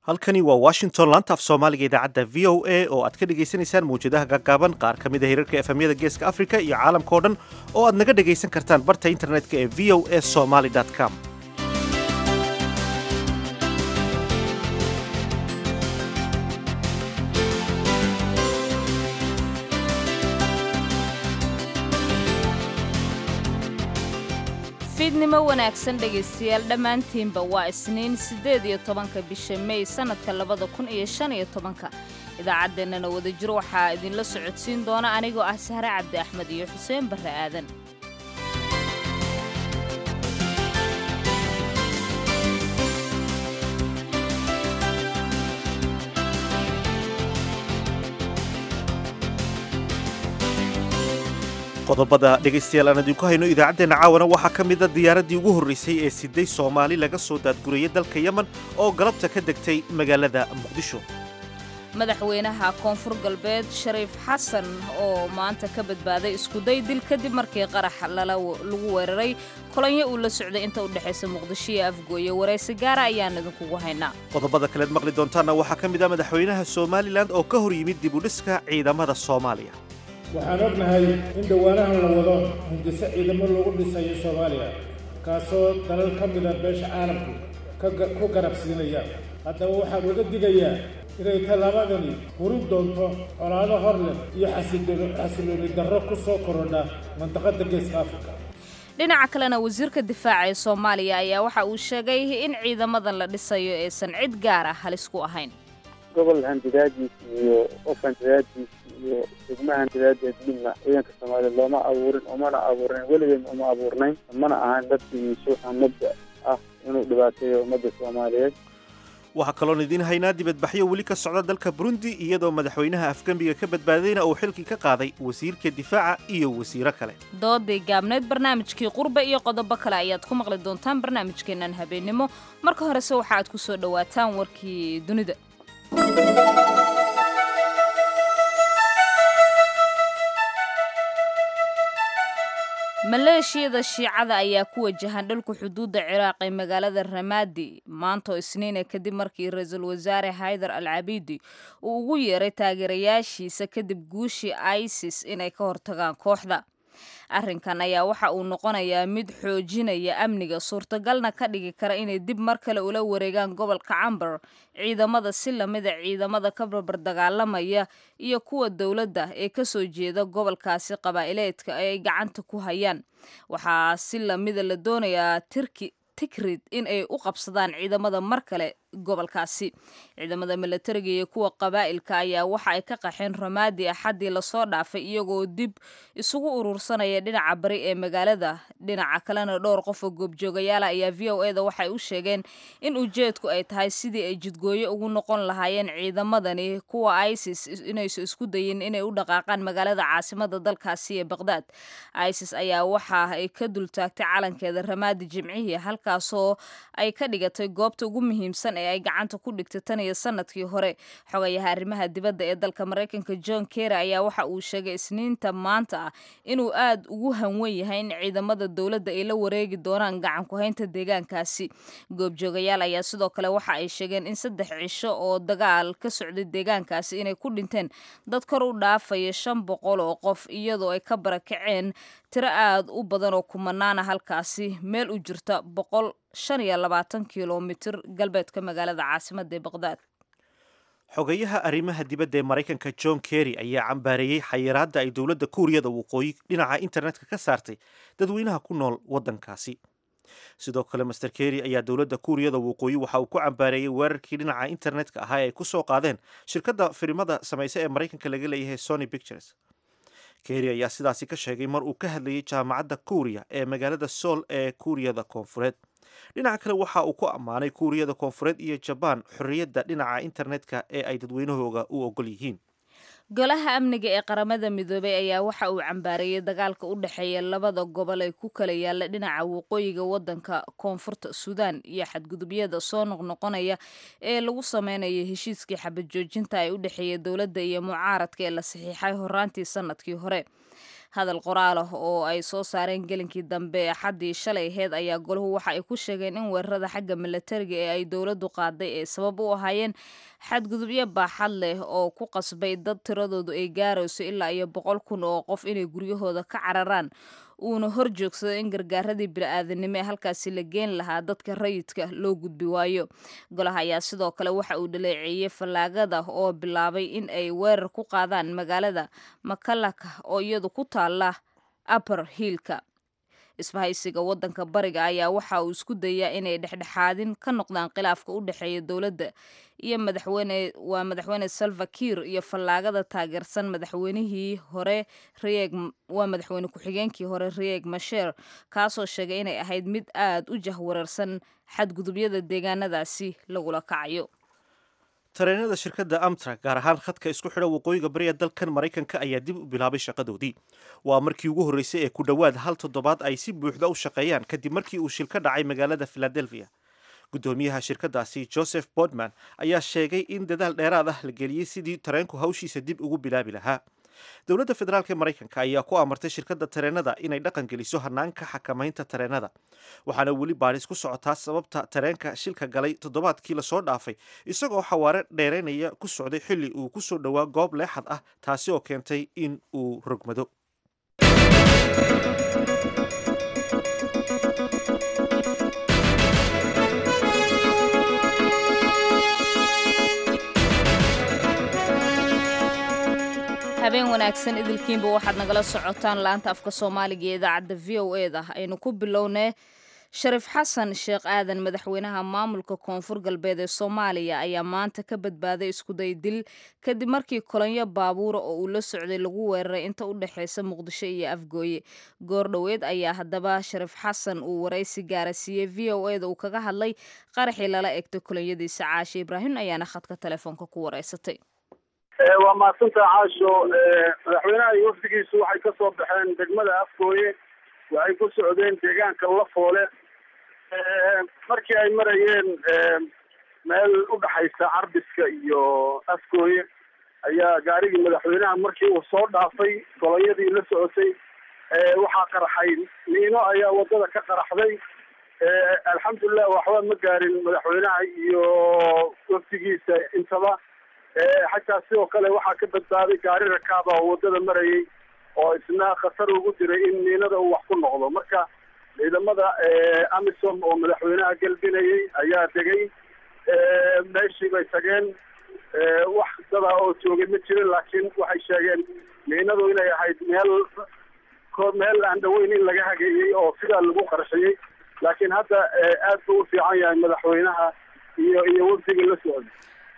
halkani waa washington laanta af soomaaliga idaacadda v o a oo aad ka dhagaysanaysaan mawjadaha gaagaaban qaar ka mid a hirarka efemyada geeska afrika iyo caalamka o dhan oo aad naga dhagaysan kartaan barta internetka ee v o a somaly com fiidnimo wanaagsan dhegaystayaal dhammaantiinba waa isniin siddeed iyo tobanka bisha mey sannadka labada kun iyo shan iyo tobanka idaacaddeenana wadajir waxaa idinla socodsiin doona anigoo ah sahre cabdi axmed iyo xuseen barre aadan qodobada dhegaystayaal aan idinku hayno idaacaddeenna caawana waxaa ka mida diyaaraddii ugu horraysay ee siday soomaali laga soo daadgurayay dalka yemen oo galabta ka degtay magaalada muqdisho madaxweynaha koonfur galbeed shariif xasan oo maanta ka badbaaday iskuday dil kadib markii qarax lagu weeraray kolonyo uu la socday inta u dhexaysa muqdisho iyo afgooye waraysi gaara ayaan idinkugu haynaa qodobada kaleed maqli doontaanna waxaa ka mid ah madaxweynaha somalilan oo ka hor yimid dib u dhiska ciidamada soomaaliya waxaan ognahay in dhowaanahan la wado hindiso ciidamo lagu dhisayo soomaaliya kaasoo dalal ka mida beesha caalamku ku garabsiinaya haddaba waxaan uga digayaa inay tallaabadani hurin doonto colaado hor leh iyo xasilooni darro ku soo korodha mandaqadda geeska afrika dhinaca kalena wasiirka difaaca ee soomaaliya ayaa waxa uu sheegay in ciidamadan la dhisayo aysan cid gaar ah halis ku ahayn gobol handidaadiis iyo qof handidaadiis iyo degma handidaadeed midna ciidanka soomaaliya looma abuurin umana abuurnayn weligeedna uma abuurnayn mana ahaan dadkiisu ummadda ah inuu dhibaateeyo ummadda soomaaliyeed waxaa kaloon idiin haynaa dibadbaxyo weli ka socda dalka burundi iyadoo madaxweynaha afgembiga ka badbaadayna uu xilkii ka qaaday wasiirka difaaca iyo wasiiro kale doodii gaabneyd barnaamijkii qurbe iyo qodobo kale ayaad ku maqli doontaan barnaamijkeennan habeennimo marka horese waxa aad ku soo dhowaataan warkii dunida maleeshiyada shiicada ayaa ku wajahan dhulka xuduudda ciraaq ee magaalada ramadi maantoo isniine kadib markii ra-iisul wasaare haydar al cabidi uu ugu yeeray taageerayaashiisa kadib guushii isis inay ka hortagaan kooxda arrinkan ayaa waxa uu noqonayaa mid xoojinaya amniga suurtagalna ka dhigi kara inay dib mar kale ula wareegaan gobolka camber ciidamada si lamida ciidamada ka barbar dagaalamaya iyo kuwa dowladda ee kasoo jeeda gobolkaasi qabaa'ileedka ee ay gacanta ku hayaan waxaa si lamida la doonayaa tirki tikrid in ay u qabsadaan ciidamada mar kale gobolkaasi ciidamada milatariga iyo kuwa qabaa'ilka ayaa waxa ay ka qaxeen ramaadi axaddii lasoo dhaafay iyagoo dib isugu urursanaya dhinaca bari ee magaalada dhinaca kalena dhowr qof oo goobjoogayaala ayaa v o eda waxay u sheegeen in ujeedku ay tahay sidii ay jidgooyo ugu noqon lahaayeen ciidamadani kuwa isis inaysu isku dayin inay u dhaqaaqaan magaalada caasimada dalkaasi ee baqdaad isis ayaa waxa ay ka dultaagtay calankeeda ramaadi jimcihii halkaasoo ay ka dhigatay goobta ugu muhiimsan ee ay gacanta ku dhigtay tan iyo sanadkii hore xogayaha arrimaha dibadda ee dalka maraykanka john kerry ayaa waxa uu sheegay isniinta maanta ah inuu aad ugu hanwen yahay in ciidamada dowladda ay la wareegi doonaan gacan ku-haynta deegaankaasi goobjoogayaal ayaa sidoo kale waxa ay sheegeen in saddex cisho oo dagaal ka socday deegaankaasi inay ku dhinteen dad kor u dhaafaya shan boqol oo qof iyadoo ay ka barakaceen tiro aad u badan oo kumanaana halkaasi meel u jirta boqol shan iyo labaatan kilomitir galbeedka magaalada caasimada ee baqdaad xogayaha arrimaha dibadda ee maraykanka john kerry ayaa cambaareeyey xayiraadda ay dowladda kuuriyada waqooyi dhinaca internetka ka saartay dadweynaha ku nool waddankaasi sidoo kale master kerry ayaa dowladda kuuriyada waqooyi waxa uu ku cambaareeyey weerarkii dhinaca internetka ahaa ay ku soo qaadeen shirkadda filimada samaysa ee maraykanka laga leeyahay sony pictures kerry ayaa sidaasi ka sheegay mar uu ka hadlayay jaamacadda kuuriya ee magaalada sool ee kuuriyada koonfureed dhinaca kale waxa uu ku ammaanay kuuriyada koonfureed iyo jabaan xorriyadda dhinaca internetka ee ay dadweynahooga u ogol yihiin golaha amniga ee qaramada midoobay ayaa waxa uu cambaareeyey dagaalka u dhexeeya labada gobol ee ku kala yaalla dhinaca waqooyiga waddanka koonfurta suudaan iyo xadgudubyada soo noqnoqonaya ee lagu sameynayo heshiiskii xabad joojinta ee u dhexeeya dowladda iyo mucaaradka ee la saxiixay horaantii sanadkii hore hadal qoraal ah oo ay soo saareen gelinkii dambe ee xaddii shalay aheyd ayaa golahu waxa ay ku sheegeen in weerarada xagga milatariga ee ay dowladdu qaaday ee sabab u ahaayeen xadgudubyo baaxad leh oo ku qasbay dad tiradoodu ay gaarayso ilaa iyo boqol kun oo qof inay guryahooda ka cararaan uuna hor joogsado in gargaaradii bini-aadanimo ee halkaasi la geen lahaa dadka rayidka loo gudbi waayo golaha ayaa sidoo kale waxa uu dhaleeceeyey fallaagada oo bilaabay in ay weerar ku qaadaan magaalada makalaka oo iyadu ku taala upper hiilka isbahaysiga wadanka bariga ayaa waxa uu isku dayaa inay dhexdhexaadin ka noqdaan khilaafka u dhexeeya dowladda iyo madaxweyne waa madaxweyne salva kiir iyo fallaagada taageersan madaxweynihii hore reeg waa madaxweyne ku-xigeenkii hore reeg masheer kaasoo sheegay inay ahayd mid aada u jahwareersan xadgudubyada deegaanadaasi lagula kacayo tareenada shirkadda amtrak gaar ahaan khadka isku xidha waqooyiga bariga dalkan maraykanka ayaa dib u bilaabay shaqadoodii waa markii ugu horreysay ee ku dhowaad hal toddobaad ay si buuxda u shaqeeyaan kadib markii uu shil ka dhacay magaalada philadelphia guddoomiyaha shirkadaasi joseph bodman ayaa sheegay in dadaal dheeraad ah la geliyey sidii tareenku hawshiisa dib ugu bilaabi lahaa dowladda federaalk ee maraykanka ayaa ku amartay shirkadda tareenada inay dhaqan geliso hanaanka xakamaynta tareenada waxaana weli baadhis ku socotaa sababta tareenka shilka galay toddobaadkii lasoo dhaafay isagoo xawaare dheeraynaya ku socday xilli uu ku soo dhowaa goob leexad ah taasi oo keentay in uu rogmado habeen wanaagsan idilkiinba waxaad nagala socotaan laanta afka soomaaliga ee idaacadda v o e da aynu ku bilownay shariif xasan sheekh aadan madaxweynaha maamulka koonfur galbeed ee soomaaliya ayaa maanta ka badbaaday iskuday dil kadib markii kolonyo baabuura oo uu la socday lagu weeraray inta u dhexeysa muqdisho iyo afgooye goordhoweed ayaa haddaba shariif xasan uu waraysi gaara siiyey v o e da uu kaga hadlay qaraxii lala egtay kolonyadiisa caashe ibraahim ayaana khadka telefoonka ku wareysatay waa mahadsanta caasho madaxweynaha iyo wafdigiisu waxay ka soo baxeen degmada afgooye waxay ku socdeen deegaanka lafoole markii ay marayeen meel u dhaxaysa carbiska iyo afgooye ayaa gaarigii madaxweynaha markii uu soo dhaafay goloyadii la socotay waxaa qaraxay miino ayaa wadada ka qaraxday alxamdulilah waxba ma gaarin madaxweynaha iyo wafdigiisa intaba xataa sidoo kale waxaa ka badbaaday gaari rakaaba oo wadada marayay oo isna khatar ugu diray in miinada uu wax ku noqdo marka ciidamada amisom oo madaxweynaha galbinayay ayaa degay meeshii bay tageen wax dada oo joogay ma jirin laakiin waxay sheegeen miinadu inay ahayd meel meel aan dhaweyn in laga hageeyey oo sidaa lagu qarxiyey laakiin hadda aad buu u fiican yahay madaxweynaha iyo iyo wafdiga la socday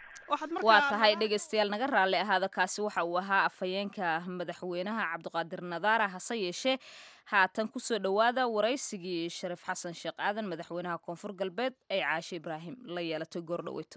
waa tahay dhegaystayaal naga raalli ahaada kaasi waxa uu ahaa afhayeenka madaxweynaha cabdiqaadir nadaara hase yeeshee haatan kusoo dhowaada waraysigii shariif xasan sheekh aadan madaxweynaha koonfur galbeed ay caashe ibraahim la yeelatay goordhaweyto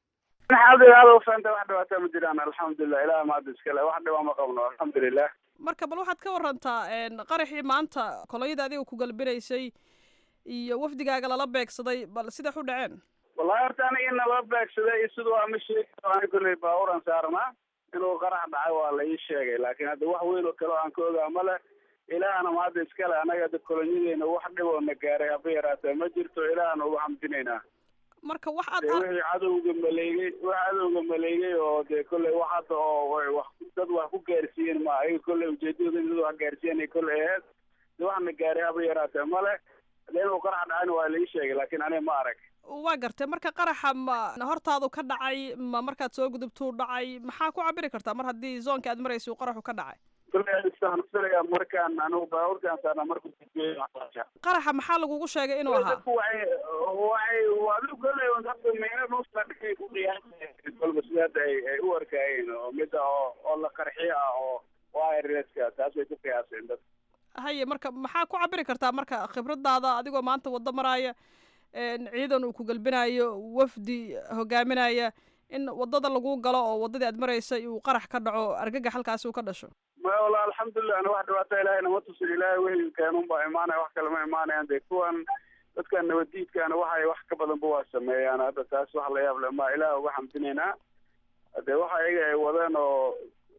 aadufanta wax dhibaataa ma jiraan alxamdulilah ilaah maada iskale wax dhibaa ma qabno alxamdulilah marka bal waxaad ka warantaa qaraxii maanta koloyada adiga ku galbinaysay iyo wafdigaaga lala beegsaday bal siday u dhaceen wallahi horta aniga in nala beegsaday siduu ama sheegi ani kolley baaburan saarnaa inuu qarax dhacay waa la ii sheegay laakiin hadda wax weyn oo kale o aan ka ogaa male ilaahna ma hadda iskale anaga hadda kolonyadeena wax dhiboo na gaaray haba yaraatee ma jirto ilaahna ugu xamdinaynaa marka wax aad wixii cadowga maleegay wax cadowga maleegay oo dee kolley wax hadda oo wax dad wax ku gaarsiiyeen ma ayaga kolley ujeedadooda in dad wax gaarsiiyanay kolley aheyd de wax na gaaray haba yaraatee male de inuu qarax dhacayna waa la ii sheegay laakiin aniga ma arag waa gartay marka qaraxa ma hortaadu ka dhacay ma markaad soo gudubtuu dhacay maxaa ku cabiri kartaa mar haddii zoonka aad maraysa uu qaraxu ka dhacay kulesanfilaya markaan anigu baabuurkaan saarnaa marku qaraxa maxaa lagugu sheegay inuu ahaa dadku waxay waxay adigu kolley dadka meena nuusta dhigay ku qiyaasay kolba sida hadda ay ay u arkaayeen oo mida oo oo la qarxiyo ah oo wireska taas bay ku qiyaaseen dad haye marka maxaa ku cabiri kartaa marka khibradaada adigoo maanta waddo maraaya ciidan uu ku galbinayo wafdi hogaaminaya in wadada lagu galo oo wadadii aad maraysay uu qarax ka dhaco argagax halkaasi uu ka dhasho maya walla alxamdulilah ana wax dhibaata ilahay nama tusin ilaahay wehilkeen unbaa imaanaya wax kale ma imaanayaan dee kuwan dadkan nabadiidkaana waxay wax ka badanba waa sameeyaan hadda taas wax la yaab le ma ilaah uga xamdinaynaa dee waxa iyaga ay wadeen oo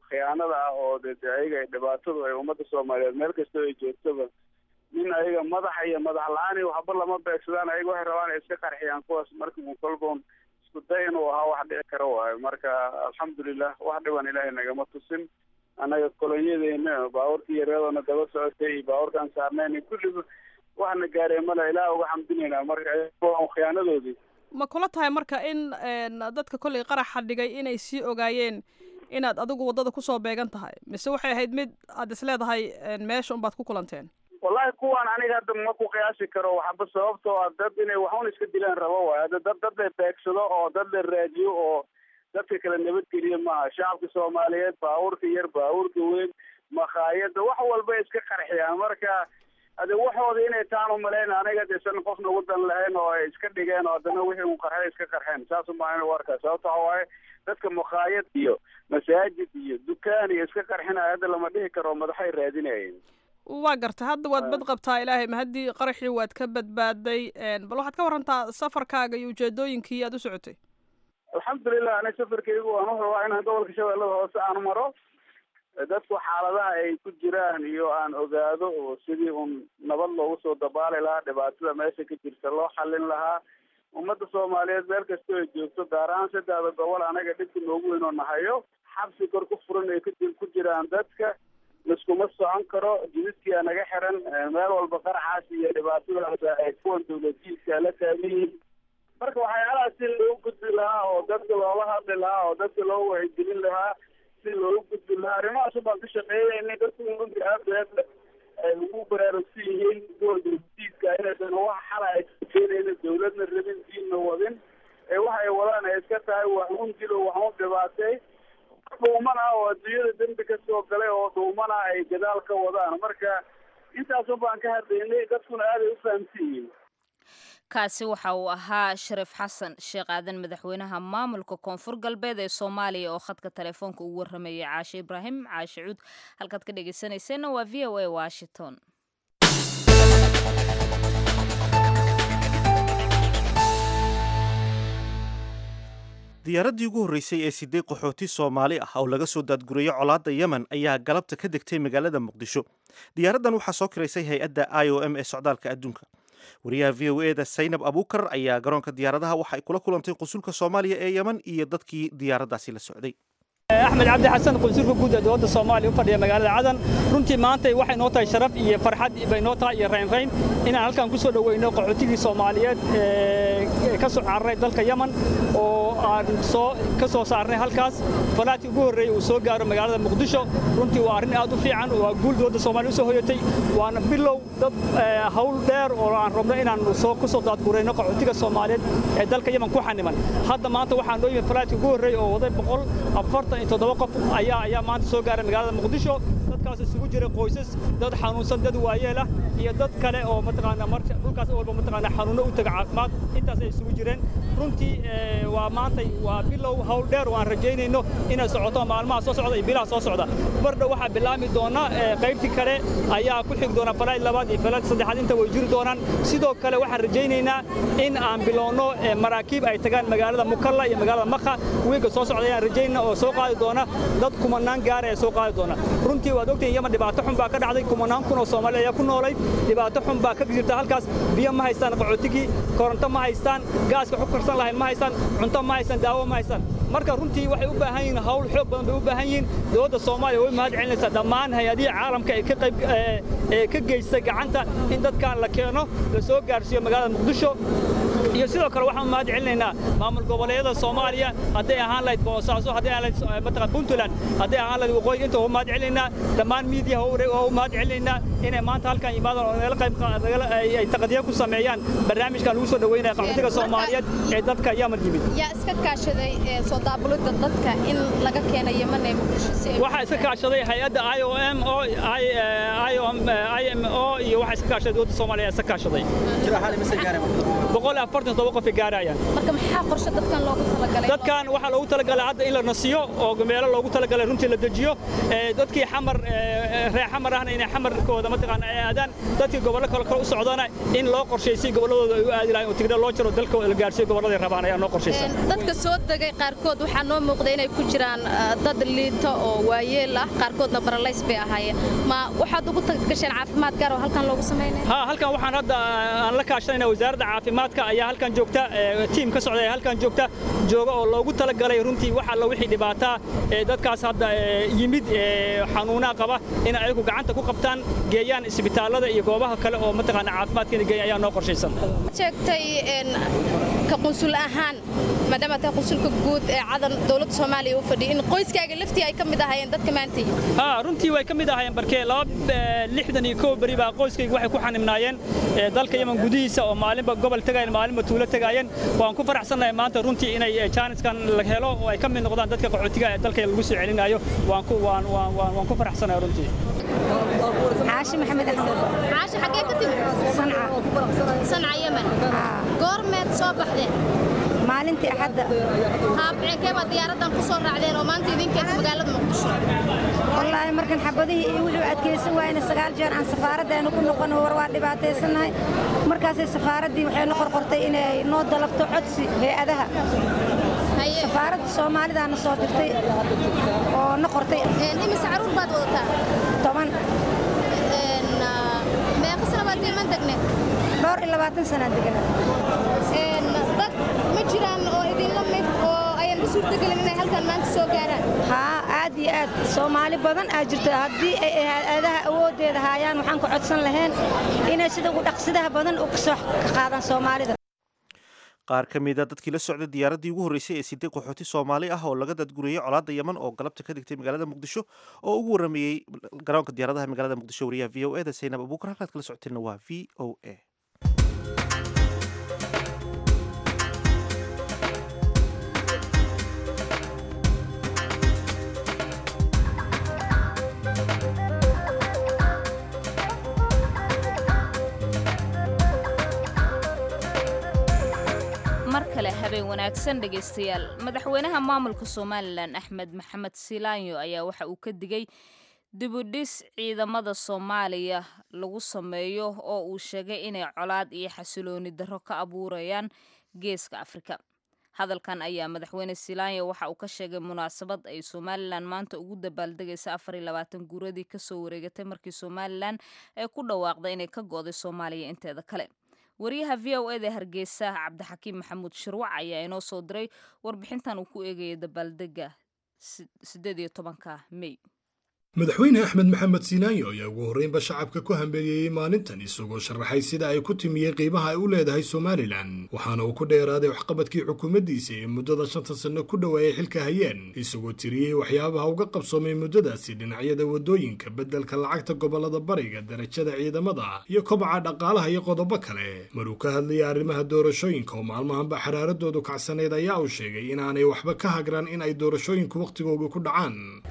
khiyaanada ah oo de de ayaga ay dhibaatadu ay ummadda soomaaliyeed meel kastoo ay joogtaba nin ayaga madaxa iyo madax la-aan iyo waxba lama beegsadaan ayaga waxay rabaan ay iska qarxiyaan kuwaas marka un kolboon isku day inuu ahaa wax dhici kara waayo marka alxamdulilah wax dhiban ilaahay nagama tusin annaga kolonyadeena baabuurkii yareedoona daba socotay iyo baabuurkaan saarnayn kulliba waxna gaareen male ilaah uga xamdinaynaa marka khiyaanadoodii ma kula tahay marka in dadka kollay qaraxa dhigay inay sii ogaayeen inaad adigu waddada kusoo beegan tahay mise waxay ahayd mid aad is leedahay meesha unbaad ku kulanteen wallahi kuwaan aniga hadda ma ku qiyaasi karo waxba sababtoo ah dad inay waxun iska dilaan rabo waay hadda dad dad la beegsado oo dad la raadiyo oo dadka kale nabadgeliya maaha shacabka soomaaliyeed baabuurka yar baabuurka weyn makhaayada wax walba iska qarxiyaan marka hade waxooda inay taan umalayn aniga desan qofna wadan lahayn oo ay iska dhigeen oo haddana wixii un qarxay iska qarxeen saas umaa in warkaa sababta waxa waaye dadka makhaayad iyo masaajid iyo dukaan iyo iska qarxinaya hadda lama dhihi karo madaxay raadinayeen waa garta hadda waad bad qabtaa ilaahay ma haddii qaraxii waad ka badbaaday bal waxaad ka warantaa safarkaaga iyo ujeedooyinkii aad u socotay alxamdulilah ani safarkaygu waan u rabaa inaan gobolka shabeellada hoose aan maro dadku xaaladaha ay ku jiraan iyo aan ogaado oo sidii un nabad loogu soo dabaali lahaa dhibaatada meesha ka jirta loo xallin lahaa ummadda soomaaliyeed meel kastoo ay joogto gaar ahaan saddexda gobol anaga dhibka noogu weyn oo nahayo xabsi kor ku furan ay ku jiraan dadka liskuma socon karo jididkia naga xiran meel walba qaraxaas iyo dhibaatadaas ay kuwan dawladiiska la taagan yihiin marka waxyaalaha si loogu gudbi lahaa oo dadka loola hadli lahaa oo dadka loo wacyigelin lahaa si loogu gudbi lahaa arrimahaas baan ka shaqeeyayna dadku runtii aad ay ugu baraarugsan yihiin kuwa dawladiiska inaysan wax xala ay keenayna dawladna rabin diinna wadin ee waxa ay wadaan ay iska tahay wax un dilo wax un dhibaatay dhuuman ah oo adduunyada dembi ka soo galay oo dhuuman ah ay gadaal ka wadaan marka intaasun baan ka hadlaynay dadkuna aaday u fahamsan yihiin kaasi waxa uu ahaa shariif xasan sheekh aadan madaxweynaha maamulka koonfur galbeed ee soomaaliya oo khadka telefoonka ugu warramayay caashe ibraahim caashe cuud halkaad ka dhegeysanayseena waa v o a washington diyaaraddii ugu horreysay ee siddeed qaxooti soomaali ah oo laga soo daadgurayay colaadda yemen ayaa galabta ka degtay magaalada muqdisho diyaaraddan waxaa soo kiraysay hay-adda i o m ee socdaalka adduunka wariyaha v o eda saynab abuukar ayaa garoonka diyaaradaha waxa ay kula kulantay qunsulka soomaaliya ee yemen iyo dadkii diyaaraddaasi la socday axmed cabdi xasan qunsulka guud ee dowladda soomaaliya u fadhiya magaalada cadan runtii maanta waxay noo tahay sharaf iyo farxad bay noo tahay iyo raynrayn inaan halkan ku soo dhoweyno qaxootigii soomaaliyeed ee ka soo cararay dalka yemen oo aan soo ka soo saarnay halkaas falaadkii ugu horreeyey uu soo gaaro magaalada muqdisho runtii waa arrin aad u fiican waa guul dowladda soomaaliya u soo hoyatay waana bilow dad hawl dheer oo aan rabno inaan soo ku soo daadgurayno qaxootiga soomaaliyeed ee dalka yemen ku xaniman hadda maanta waxaa noo yimid falaadkii ugu horreeyey oo waday boqol afartan iyo toddoba qof ayaa ayaa maanta soo gaaray magaalada muqdisho dadkaas isugu jira qoysas dad xanuunsan dad waayeel ah iyo dad kale oo mataqaanaa marka dhulkaas walba mataqaanaa xanuuno u taga caafimaad intaas ay isugu jireen runtii waa maantay waa bilow hawl dheer oo aan rajaynayno inay socoto maalmaha soo socda iyo bilaha soo socda bardhow waxaa bilaami doona qaybtii kale ayaa ku xigi doona falaad labaad iyo falaad saddexaad inta way jiri doonaan sidoo kale waxaan rajaynaynaa in aan bilowno maraakiib ay tagaan magaalada mukalla iyo magaalada makha wiilka soo socda ayaan rajaynaa oo soo qaadi doona dad kumanaan gaara ee soo qaadi doona runtii waad ogtahin yemen dhibaato xun baa ka dhacday kumanaan kun oo soomaali ayaa ku noolayd dhibaato xun baa ka jirta halkaas biyo ma haystaan qaxootigii koronto ma haystaan gaaska xu karsan lahayn ma haystaan cunto ma haystaan daawo ma haystaan marka runtii waxay u baahan yihiin hawl xoog badan bay u baahan yihiin dowladda soomaaliya way mahad celinaysaa dhammaan hay-adihii caalamka ee ka qayb ee ka geystay gacanta in dadkan la keeno la soo gaarsiiyo magaalada muqdisho iyo sidoo kale waxaan mahad celinaynaa maamul goboleedyada soomaaliya hadday ahaan lahayd boosaaso hadday ahaan lahayd mataqan puntland hadday ahaan lahayd waqooyi inta u mahad celinaynaa dhammaan miidiyaha waa u mahad celinaynaa inay maanta halkan yimaadaan oo nagala qayb ay taqdiya ku sameeyaan barnaamijkan lagu soo dhaweynaya qaxootiga soomaaliyeed ee dadka yemen yimid yaa iska kaashaday soo daabulidda dadka in laga keena yemen ee muqdisho waxaa iska kaashaday hay-adda i o m o i m o iyo iyo waxaa iska kaashaday dowladda soomaaliya iska kaashaday boqol iyo afartan todoba qof ay gaarayaan marka maxaa qorshe dadkan loogu talagalay dadkan waxaa loogu talagalay hadda in la nasiyo oo meelo loogu talagalay runtii la dejiyo dadkii xamar reer xamar ahna inay xamarkooda mataqaana ay aadaan dadkii gobollo kale kale u socdana in loo qorshaysay gobolladooda ay u aadi lahayn oo tigna loo jaro dalkooda la gaarsiiyo gobolladay rabaan ayaa noo qorshaysan dadka soo degay qaarkood waxaa noo muuqda inay ku jiraan dad liito oo waayeel ah qaarkoodna baralays bay ahaayeen ma waxaad ugu gasheen caafimaad gaar oo halkan loogu samaynaya ha halkan waxaan hadda aan la kaashanayna wasaaradda caafimaadka ayaa halkan joogta tiim ka socda ee halkan joogta jooga oo loogu talagalay runtii wax alla wixii dhibaataa ee dadkaas hadda yimid xanuunaha qaba in ayagu gacanta ku qabtaan geeyaan isbitaallada iyo goobaha kale oo mataqaana caafimaadkeena geeya ayaa noo qorshaysan sheegtay ka qunsul ahaan maadaama tahay qunsulka guud ee cadan dowladda soomaaliya u fadhiya in qoyskaaga laftii ay ka mid ahaayeen dadka maanta yimid ha runtii way ka mid ahaayeen barkee laba lixdan iyo kow beri baa qoyskayga waxay ku xanimnaayeen dalka yemen gudihiisa oo maalinba gobol tagayeen maalinba tuulo tagaayeen waan ku faraxsannahay maanta runtii inay jaaniskan la helo oo ay ka mid noqdaan dadka qaxootiga ee dalka lagu soo celinayo waan ku waan waan waan ku faraxsanahay runtii caashi maxamed axmed caashi xaggee ka timid sanca sanca yemen goormeed soo baxdeen maalintii axadda haabceekee baa diyaaraddan ku soo raacdeen oo maanta idinkeeda magaalada muqdisho wallaahi markan xabadihii iyo wixii adkaysan waayna sagaal jeer aan safaaraddeenu ku noqon war waa dhibaataysannahay markaasay safaaraddii waxay na qorqortay inay noo dalabto codsi hay-adaha safaaradda soomaalidaana soo dirtay oo na qortay imise caruur baad wadataa toban meeqa sana baad diiman degneed dhowr iyo labaatan sanaa degana dad ma jiraan oo idinla mid oo ayan u suurtagelin inay halkan maanta soo gaaraan haa aad iyo aad soomaali badan aa jirta haddii ay hay-adaha awooddeeda haayaan waxaan ka codsan lahayn inay sida ugu dhaqsidaha badan u kasoo ka qaadaan soomaalida qaar ka mida dadkii la socday diyaaraddii ugu horreysay ee siday qaxooti soomaali ah oo laga dadguriyey colaadda yeman oo galabta ka dhigtay magaalada muqdisho oo ugu warrameeyey garoonka diyaaradaha magaalada muqdisho wariyaha v o e da saynab abuukar halkaad kala socoteenna waa v o a mar kale habeen wanaagsan dhegaystayaal madaxweynaha maamulka somalilan axmed maxamed silaanyo ayaa waxa uu ka digay dibudhis ciidamada soomaaliya lagu sameeyo oo uu sheegay inay colaad iyo xasilooni darro ka abuurayaan geeska afrika hadalkan ayaa madaxweyne silaanyo waxa uu ka sheegay munaasabad ay somalilan maanta ugu dabaaldegaysa afar iyo labaatan guuradii kasoo wareegatay markii somalilan ay ku dhawaaqday inay ka go'day soomaaliya inteeda kale wariyaha v o eda hargeysa cabdixakiim maxamuud shirwac ayaa inoo soo diray warbixintan uu ku eegaya dabaaldega sideed iyo tobanka mey madaxweyne axmed maxamed siinaanyo ayaa ugu horreynba shacabka ku hambeliyeyey maalintan isagoo sharaxay sida ay ku timiyey qiimaha ay u leedahay somalilan waxaana uu ku dheeraaday waxqabadkii xukuumaddiisa ee muddada shanta sanno ku dhowaayay xilka hayeen isagoo tiriyey waxyaabaha uga qabsoomay muddadaasi dhinacyada waddooyinka beddelka lacagta gobollada bariga darajada ciidamada iyo kobaca dhaqaalaha iyo qodobo kale maruu ka hadlayay arrimaha doorashooyinka oo maalmahanba xaraaradoodu kacsanayd ayaa uu sheegay inaanay waxba ka hagran in ay doorashooyinku wakhtigooga ku dhacaan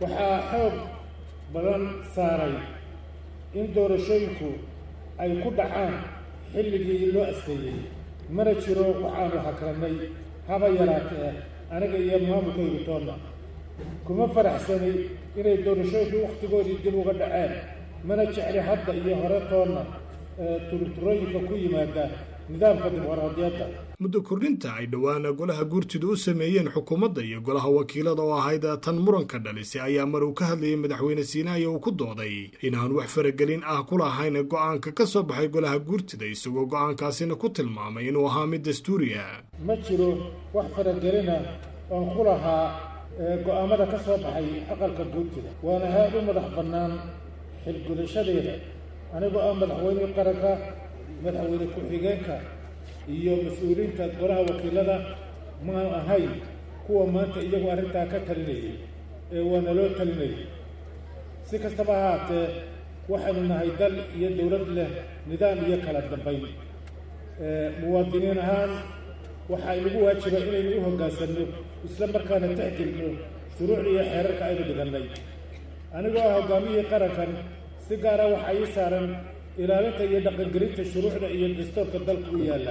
badan saaray in doorashooyinku ay ku dhacaan xilligii loo asteeyey mana jiro waxaanu hakarannay haba yaraatee aniga iyo maamulkaygu toonna kuma faraxsanay inay doorashooyinku wakhtigoodii dib uga dhaceen mana jecli hadda iyo hore toonna turturooyinka ku yimaada nidaamka dimuqraadiyadda muddo kordhinta ay dhowaana golaha guurtidu u sameeyeen xukuumadda iyo golaha wakiilada oo ahayd tan muranka dhalisay ayaa mar uu ka hadlayay madaxweyne siinaayo uu ku dooday inaan wax faragelin ah ku lahayn go'aanka ka soo baxay golaha guurtida isagoo go'aankaasina ku tilmaamay inuu ahaa mid dastuuriya ma jiro wax faragelina oon ku lahaa go'aamada ka soo baxay aqalka guurtida waana haad u madax bannaan xilgudashadeeda anigoo ah madaxweynihii qaranka madaxweyne ku-xigeenka iyo mas-uuliyiinta golaha wakiilada maan ahayn kuwa maanta iyagu arrintaa ka talinayay ee waana loo talinayay si kastaba ha haatee waxaynu nahay dal iyo dowlad leh nidaam iyo kala dambayn muwaadiniin ahaan waxaa inagu waajiba inaynu u hoggaansanno isla markaana tixgelino shuruucda iyo xeerarka aynu dhigannay anigoo ah hoggaamiyihii qarankan si gaara waxaa ii saaran ilaalinta iyo dhaqangelinta shuruucda iyo dastuurka dalka u yaalla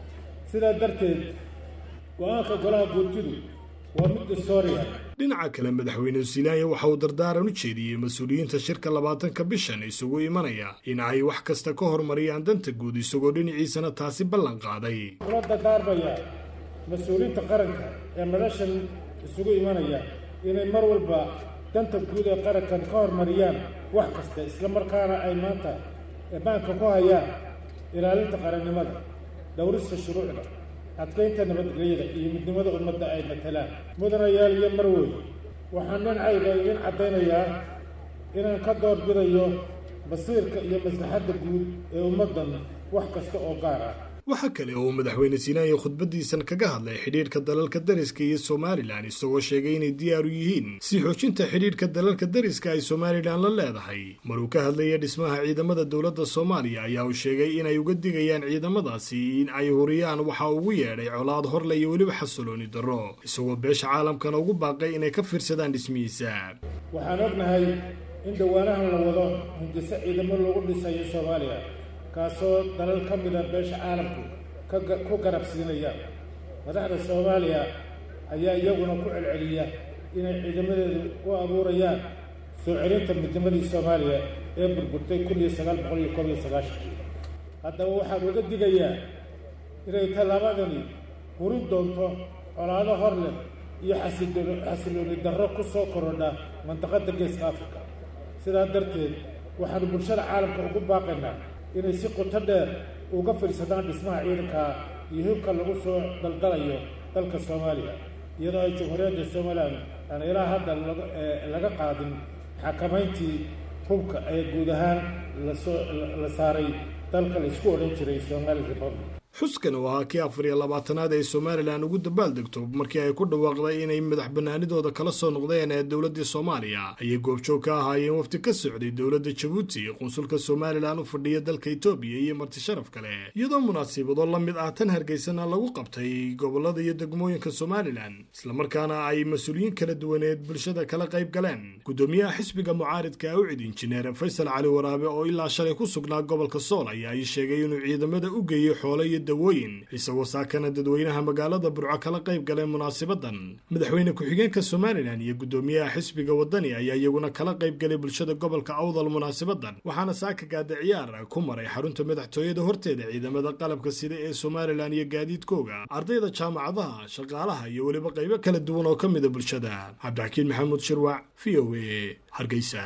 sidaa darteed go-aanka golaha guurtidu waa mid historia dhinaca kale madaxweyne silaanya waxa uu dardaaran u jeediyey mas-uuliyiinta shirka labaatanka bishan isugu imanaya in ay wax kasta ka hormariyaan danta guud isagoo dhinaciisana taasi ballan qaaday kula dardaarmaya mas-uuliyiinta qaranka ee madashan isugu imanaya inay mar walba danta guud ee qarankan ka hormariyaan wax kasta islamarkaana ay maanta banka ku hayaan ilaalinta qarannimada dhowrista shuruucda adkaynta nabadgelyada iyo midnimada ummadda ay matalaan mudanayaal iyo marwey waxaan dhinacayga idin caddaynayaa inaan ka doorbidayo basiirka iyo maslaxadda guud ee ummaddan wax kasta oo gaar ah waxaa kale oo uu madaxweyne siinaaya khudbadiisan kaga hadlay xidhiidhka dalalka dariska iyo somalilan isagoo sheegay inay diyaar u yihiin si xoojinta xidhiidhka dalalka dariska ay somalilan la leedahay maruu ka hadlaya dhismaha ciidamada dowladda soomaaliya ayaa uu sheegay inay uga digayaan ciidamadaasi in ay huriyaan waxa ugu yeedhay colaad horle iyo weliba xasilooni darro isagoo beesha caalamkana ugu baaqay inay ka fiirsadaan dhismihiisa waxaan ognahay in dhowaanahan la wado hindiso ciidamo lagu dhisayo soomaaliya kaasoo dalal ka mida beesha caalamku ku garab siinaya madaxda soomaaliya ayaa iyaguna ku celceliya inay ciidamadeedu u abuurayaan soo celinta midnimadii soomaaliya ee burburtay kun iyo sagaal boqol iyo koob iyo sagaashankii haddaba waxaan uga digayaa inay tallaabadani hurin doonto colaado hor leh iyo xasilooni darro ku soo korodha mandaqadda geeska afrika sidaa darteed waxaanu bulshada caalamka ugu baaqaynaa inay si qoto dheer uga fiirsadaan dhismaha ciidanka iyo hubka lagu soo daldalayo dalka soomaaliya iyadoo ay jamhuuriyadda somalilan aan ilaa hadda laga qaadin xakamayntii hubka ee guud ahaan lasoo la saaray dalka laisku odhan jiray somali republic xuskan oo ahaa kii afar iyo labaatanaad ee somalilan ugu dabaaldegto markii ay ku dhawaaqday inay madax banaanidooda kala soo noqdeen ee dowladii soomaaliya ayay goobjoog ka ahaayeen wafti ka socday dowladda jabuuti qunsulka somalilan u fadhiya dalka etoobiya iyo marti sharaf kale iyadoo munaasibado la mid ah tan hargeysana lagu qabtay gobolada iyo degmooyinka somalilan islamarkaana ay mas-uuliyiin kala duwaneed bulshada kala qayb galeen gudoomiyaha xisbiga mucaaridka awcid injineer faysal cali waraabe oo ilaa shalay ku sugnaa gobolka sool ayaa ay sheegay inuu ciidamada u geeyey xoolo iyo dawooyin isagoo saakana dadweynaha magaalada burco kala qayb galeen munaasabadan madaxweyne ku-xigeenka somalilan iyo gudoomiyaha xisbiga wadani ayaa iyaguna kala qayb galay bulshada gobolka awdal munaasabadan waxaana saaka gaada ciyaar ku maray xarunta madaxtooyada horteeda ciidamada qalabka sida ee somalilan iyo gaadiidkooga ardayda jaamacadaha shaqaalaha iyo weliba qaybo kala duwan oo ka mida bulshada cabdixakiin maxamuud shirwac v o a hargeysa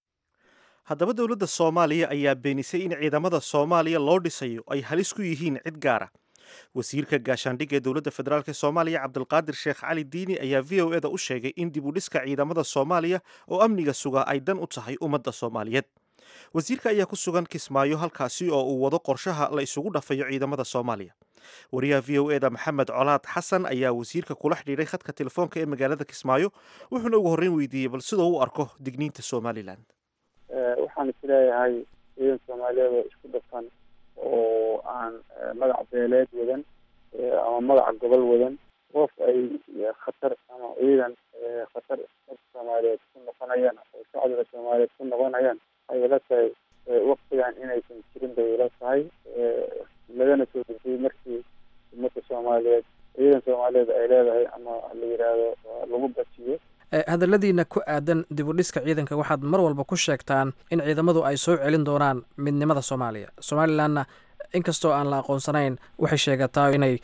haddaba dowladda soomaaliya ayaa beenisay in ciidamada soomaaliya loo dhisayo ay halis ku yihiin cid gaara wasiirka gaashaandhigga ee dowladda federaalk soomaaliya cabdulqaadir sheekh cali diini ayaa v o eda u sheegay in dib u dhiska ciidamada soomaaliya oo amniga sugaa ay dan u tahay ummadda soomaaliyeed wasiirka ayaa ku sugan kismaayo halkaasi oo uu wado qorshaha la isugu dhafayo ciidamada soomaaliya wariyaha v o eda maxamed colaad xasan ayaa wasiirka kula xidhiidhay khadka telefoonka ee magaalada kismaayo wuxuuna ugu horreyn weydiiyey bal sidoo u arko digniinta somalilan waxaan isleeyahay ciidan soomaaliyeed oo isku dhafan oo aan magac beeleed wadan ama magaca gobol wadan qof ay khatar ama ciidan khatar dadka soomaaliyeed ku noqonayaan oo shacbiga soomaaliyeed ku noqonayaan waxay ila tahay waktigan inaysan jirin bay ila tahay lagana soo dejiyey markii ummadda soomaaliyeed ciidan soomaaliyeed ay leedahay ama la yidhaahdo lagu bajiyo hadalladiina ku aadan dib u dhiska ciidanka waxaad mar walba ku sheegtaan in ciidamadu ay soo celin doonaan midnimada soomaaliya somalilanna inkastoo aan la aqoonsanayn waxay sheegataa inay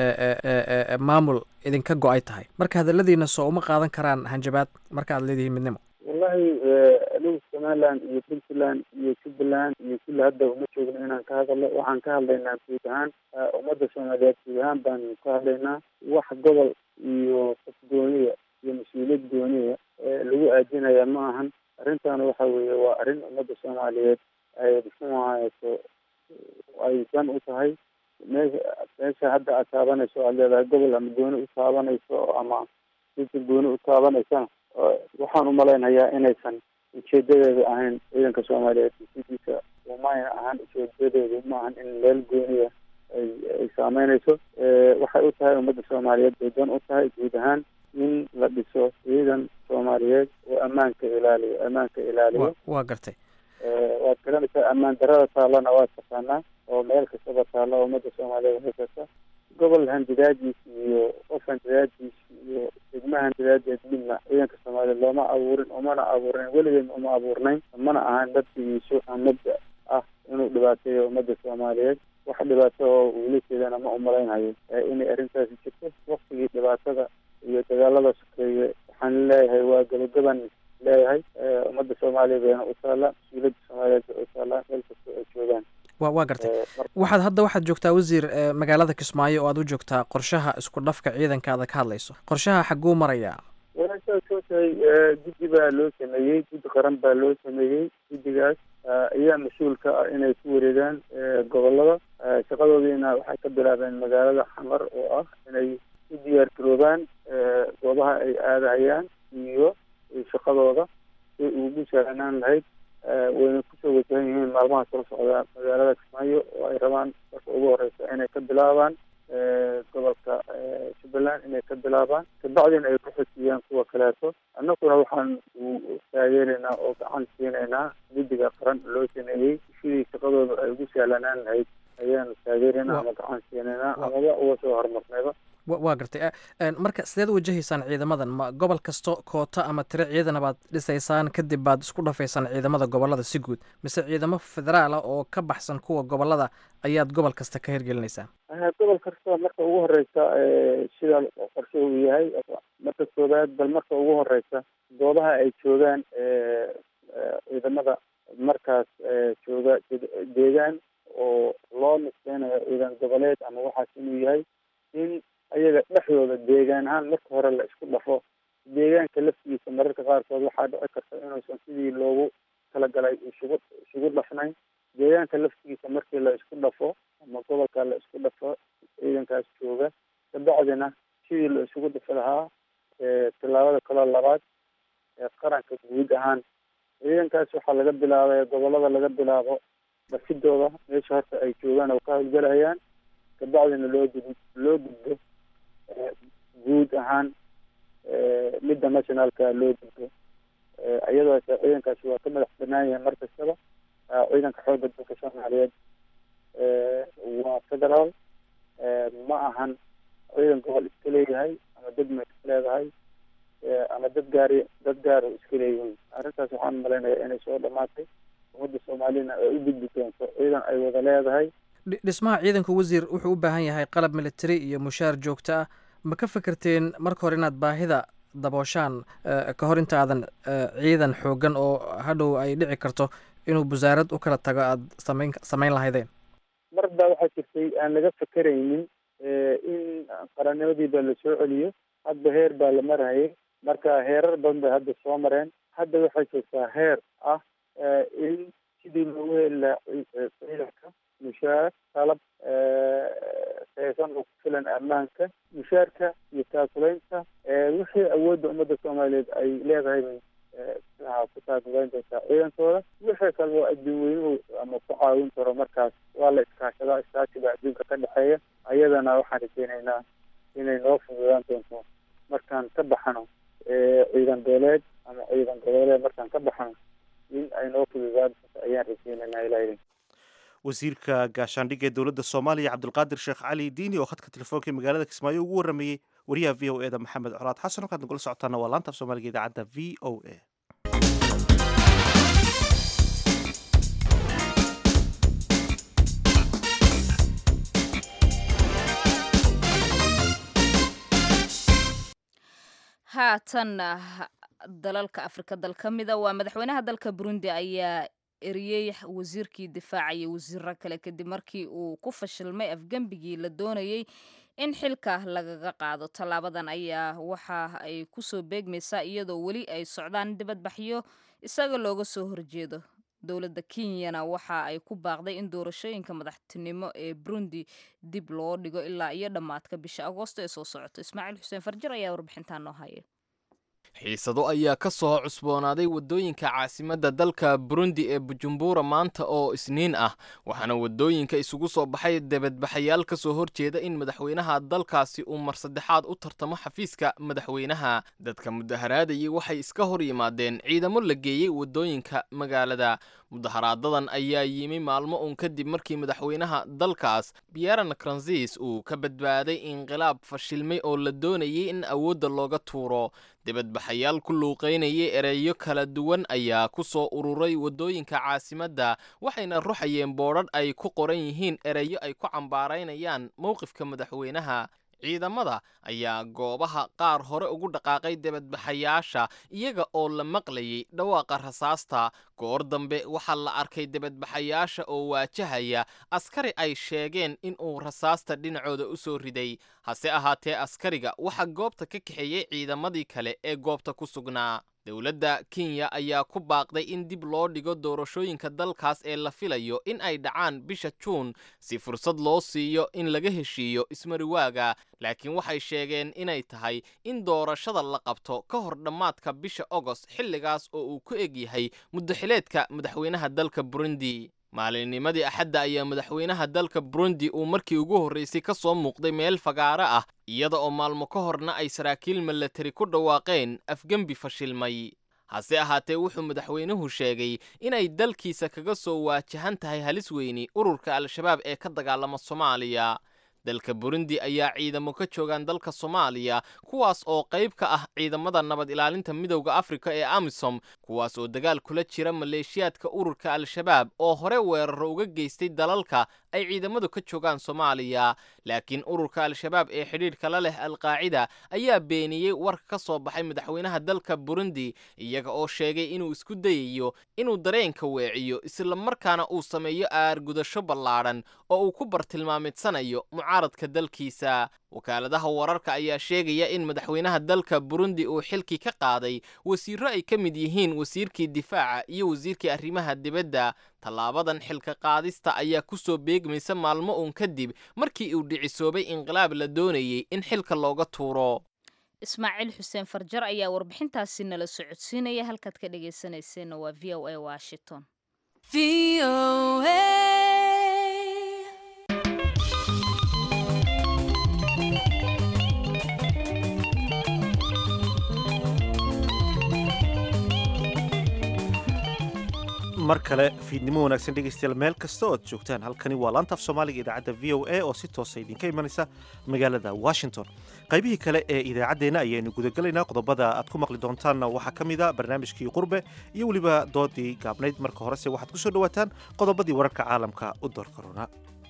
maamul idinka go-ay tahay marka hadalladiina soo uma qaadan karaan hanjabaad marka aad leedihiin midnimo wallahi anigu somaliland iyo puntland iyo jubbaland iyo kulli hadda uma joogno inaan ka hadalno waxaan ka hadlaynaa guud ahaan ummadda soomaaliyeed guud ahaan baan ka hadlaynaa wax gobol iyo qof gooniya iyo mas-uuliyad gooniya lagu aadinaya ma ahan arrintaana waxa weeye waa arrin ummadda soomaaliyeed ay muxuu ahayso ay dan u tahay meesha meesha hadda aad taabanayso aad leedahay gobol ama gooni u taabanayso ama sida gooni u taabanaysana waxaan umalaynayaa inaysan ujeedadeedu ahayn ciidanka soomaaliyeed sidiisa umayna ahaan ujeedadeedu ma ahan in meel gooniya ay ay saameynayso waxay u tahay ummadda soomaaliyeed bay dan u tahay guud ahaan in la dhiso ciidan soomaaliyeed oo ammaanka ilaaliyo ammaanka ilaaliyo waa gartay waad garanaysaa ammaan darada taallana waad taqaanaa oo meel kastaba taalla oo ummadda soomaaliyeed haysata gobol handidaadiis iyo qof handidaadiis iyo degma handidaadeed midna ciidanka soomaaliyeed looma abuurin umana abuurnayn weligeed uma abuurnayn mana ahan dadkiisu mabda ah inuu dhibaateeyo ummadda soomaaliyeed wax dhibaato oo uula jeedana ma umalaynhayo inay arrintaasi jirto waktigii dhibaatada iyo dagaalada sokeeye waxaan leeyahay waa gabagaban leeyahay ummadda soomaaliya bayna u taallaa mas-uuliyadda soomaaliyeed bay u taallaa meel kasta ay joogaan wa waa gartay waxaad hadda waxaad joogtaa wasiir magaalada kismaayo oo aad u joogtaa qorshaha isku dhafka ciidanka aad ka hadlayso qorshaha xagguu marayaa walaashaad soo tahay guddi baa loo sameeyey guddi qaran baa loo sameeyey guddigaas ayaa mas-uul ka ah inay ku wareegaan gobolada shaqadoodiina waxay ka bilaabeen magaalada xamar oo ah inay u diyaar garoobaan goobaha ay aadahayaan iyo shaqadooda si ugu sahlanaan lahayd wayna kusoo wajahan yihiin maalmaha soo socda magaalada kismaayo oo ay rabaan marka ugu horeysa inay ka bilaabaan gobolka jubbaland inay ka bilaabaan kabacdina ay ku xojiyaan kuwa kaleeto annaguna waxaan taageeraynaa oo gacan siinaynaa guddiga qaran loo sameeyey sidii shaqadooda ay ugu sahlanaan lahayd ayaanu taageeraynaa ama gacan siinaynaa amaba uga soo horumarnayba waa gartay marka sideed wajahaysaan ciidamadan ma gobol kasto koota ama tiro ciidana baad dhisaysaan kadib baad isku dhafaysaan ciidamada gobolada si guud mise ciidamo federaala oo ka baxsan kuwa gobolada ayaad gobol kasta ka hirgelinaysaan gobol kasta marka ugu horeysa sida qorshe uu yahay marka koobaad bal marka ugu horeysa goobaha ay joogaan ciidamada markaas jooga deegaan oo loo nisbeynayo ciidan goboleed ama waxaas inuu yahay in ayaga dhexdooda deegaan ahaan marka hore la isku dhafo deegaanka laftigiisa mararka qaarkood waxaa dhici karta inuusan sidii loogu talagalay isugu isugu dhafnayn deegaanka laftigiisa markii la isku dhafo ama gobolka la isku dhafo ciidankaas jooga kabacdina sidii la isugu dhafi lahaa tillaabada kaloo labaad ee qaranka guud ahaan ciidankaas waxaa laga bilaabay gobolada laga bilaabo dhafidooda meesha horta ay joogaan oo ka howlgalahayaan kabacdina loo gud loo gudbo guud ahaan midda nationalka loo gudbo iyadoo ciidankaasi waa ka madax banaan yahay mar kastaba ciidanka xoogga dalka soomaaliyeed waa federaal ma ahan ciidan gobol iska leeyahay ama degma iska leedahay ama dad gaari dad gaar oo iska leeyihiin arrintaas waxaan malaynayaa inay soo dhamaatay ummadda soomaaliyana ay u gudbi doonto ciidan ay wada leedahay dhismaha ciidanka wasiir wuxuu u baahan yahay qalab military iyo mushaar joogto ah ma ka fekerteen marka hore inaad baahida dabooshaan ka hor intaadan ciidan xoogan oo hadhow ay dhici karto inuu wasaarad u kala tago aada samayn samayn lahaydeen mar baa waxaa jirtay aan laga fekeraynin in qarannimadii baa la soo celiyo hadba heer baa la marayay marka heerar badan bay hadda soo mareen hadda waxay joogtaa heer ah in sidii loogu heli lahaa ciidanka mushaar qalab saysan oo ku filan ammaanka mushaarka iyo taakulaynta wixii awoodda ummadda soomaaliyeed ay leedahay bay waxaa ku taakulayn doontaa ciidankooda wixii kale oo adduun weynuhu ama ku caawin karo markaas waa la iskaashadaa iskaashiga adduunka ka dhexeeya ayadana waxaan rajeynaynaa inay noo fududaan doonto markaan ka baxano ciidan beeleed ama ciidan goboleed markaan ka baxano in ay noo fududaan doonto ayaan rajeynaynaa ilaah wasiirka gaashaandhigga ee dowladda soomaaliya cabdulqaadir sheekh cali diini oo khadka telefoonka ee magaalada kismaayo ugu warramayey wariyaha v o e da maxamed colaad xasan halkaad nagula socotaana waa laanta af soomaaliga idaacadda v o a haatanna dalalka afrika dal ka mida waa madaxweynaha dalka burundi ayaa eriyey wasiirkii difaaca iyo wasiiro kale kadib markii uu ku fashilmay afgembigii la doonayey in xilka lagaga qaado tallaabadan ayaa waxa ay kusoo beegmaysaa iyadoo weli ay socdaan dibadbaxyo isaga looga soo horjeedo dowladda kenyana waxa ay ku baaqday in doorashooyinka madaxtinimo ee burundi dib loo dhigo ilaa iyo dhammaadka bisha agoosto ee soo socoto ismaaciil xuseen farjir ayaa warbixintaan noo haya xiisado ayaa ka soo cusboonaaday waddooyinka caasimadda dalka burundi ee bujumbura maanta oo isniin ah waxaana waddooyinka isugu soo baxay debadbaxayaal ka soo horjeeda in madaxweynaha dalkaasi uu mar saddexaad u tartamo xafiiska madaxweynaha dadka mudaharaadayay waxay iska hor yimaadeen ciidamo la geeyey waddooyinka magaalada mudaharaadadan ayaa yimi maalmo uun kadib markii madaxweynaha dalkaas pierre nkurunziis uu ka badbaaday inqilaab fashilmay oo la doonayay in awoodda looga tuuro dibadbaxayaal ku luuqaynayay ereyo kala duwan ayaa ku soo ururay waddooyinka caasimadda waxayna ruxayeen boodhadh ay ku qoran yihiin ereyo ay ku cambaaraynayaan mowqifka madaxweynaha ciidamada ayaa goobaha qaar hore ugu dhaqaaqay dibadbaxayaasha iyaga oo la maqlayay dhawaaqa rasaasta goor dambe waxaa la arkay dibadbaxayaasha oo waajahaya askari ay sheegeen in uu rasaasta dhinacooda u soo riday hase ahaatee askariga waxaa goobta ka kaxeeyey ciidamadii kale ee goobta ku sugnaa dowladda kenya ayaa ku baaqday in dib loo dhigo doorashooyinka dalkaas ee la filayo in ay dhacaan bisha juun si fursad loo siiyo in laga heshiiyo ismariwaaga laakiin waxay sheegeen inay tahay in doorashada la qabto ka hor dhammaadka bisha ogost xilligaas oo uu ku eg yahay muddaxileedka madaxweynaha dalka burundi maalinnimadii axadda ayaa madaxweynaha dalka burundi uu markii ugu horraysay ka soo muuqday meel fagaaro ah iyada oo maalmo ka horna ay saraakiil milatari ku dhawaaqeen afgembi fashilmay hase ahaatee wuxuu madaxweynuhu sheegay inay dalkiisa kaga soo waajahan tahay halis weyni ururka al-shabaab ee ka dagaalama soomaaliya dalka burundi ayaa ciidamo ka joogaan dalka soomaaliya kuwaas oo qayb ka ah ciidamada nabad ilaalinta midowda afrika ee amisom kuwaas oo dagaal kula jira maleeshiyaadka ururka al-shabaab oo hore weeraro uga geystay dalalka ay ciidamadu ka joogaan soomaaliya laakiin ururka al-shabaab ee xidhiidhka la leh alqaacida ayaa beeniyey warka ka soo baxay madaxweynaha dalka burundi iyaga oo sheegay inuu isku dayayo inuu dareenka weeciyo islamarkaana uu sameeyo aargudasho ballaadhan oo uu ku bartilmaamidsanayo mucaaradka dalkiisa wakaaladaha wararka ayaa sheegaya in madaxweynaha dalka burundi uu xilkii ka qaaday wasiirro ay ka mid yihiin wasiirkii difaaca iyo wasiirkii arrimaha dibadda tallaabadan xilka qaadista ayaa ku soo beegmaysa maalmo uun kadib markii uu dhicisoobay inqilaab la doonayey in xilka looga tuuro ismaaciil xuseen farjar ayaa warbixintaasi nala socodsiinaya halkaad ka dhegaysanayseena waa v o a washington mar kale fiidnimo wanaagsan dhegaystayaal meel kasta oo aad joogtaan halkani waa laanta af soomaaliga idaacadda v o a oo si toosa idinka imanaysa magaalada washington qaybihii kale ee idaacaddeenna ayaynu gudagelaynaa qodobada aad ku maqli doontaanna waxaa ka mid a barnaamijkii qurbe iyo weliba doodii gaabnayd marka horese waxaad ku soo dhowaataan qodobadii wararka caalamka u door korona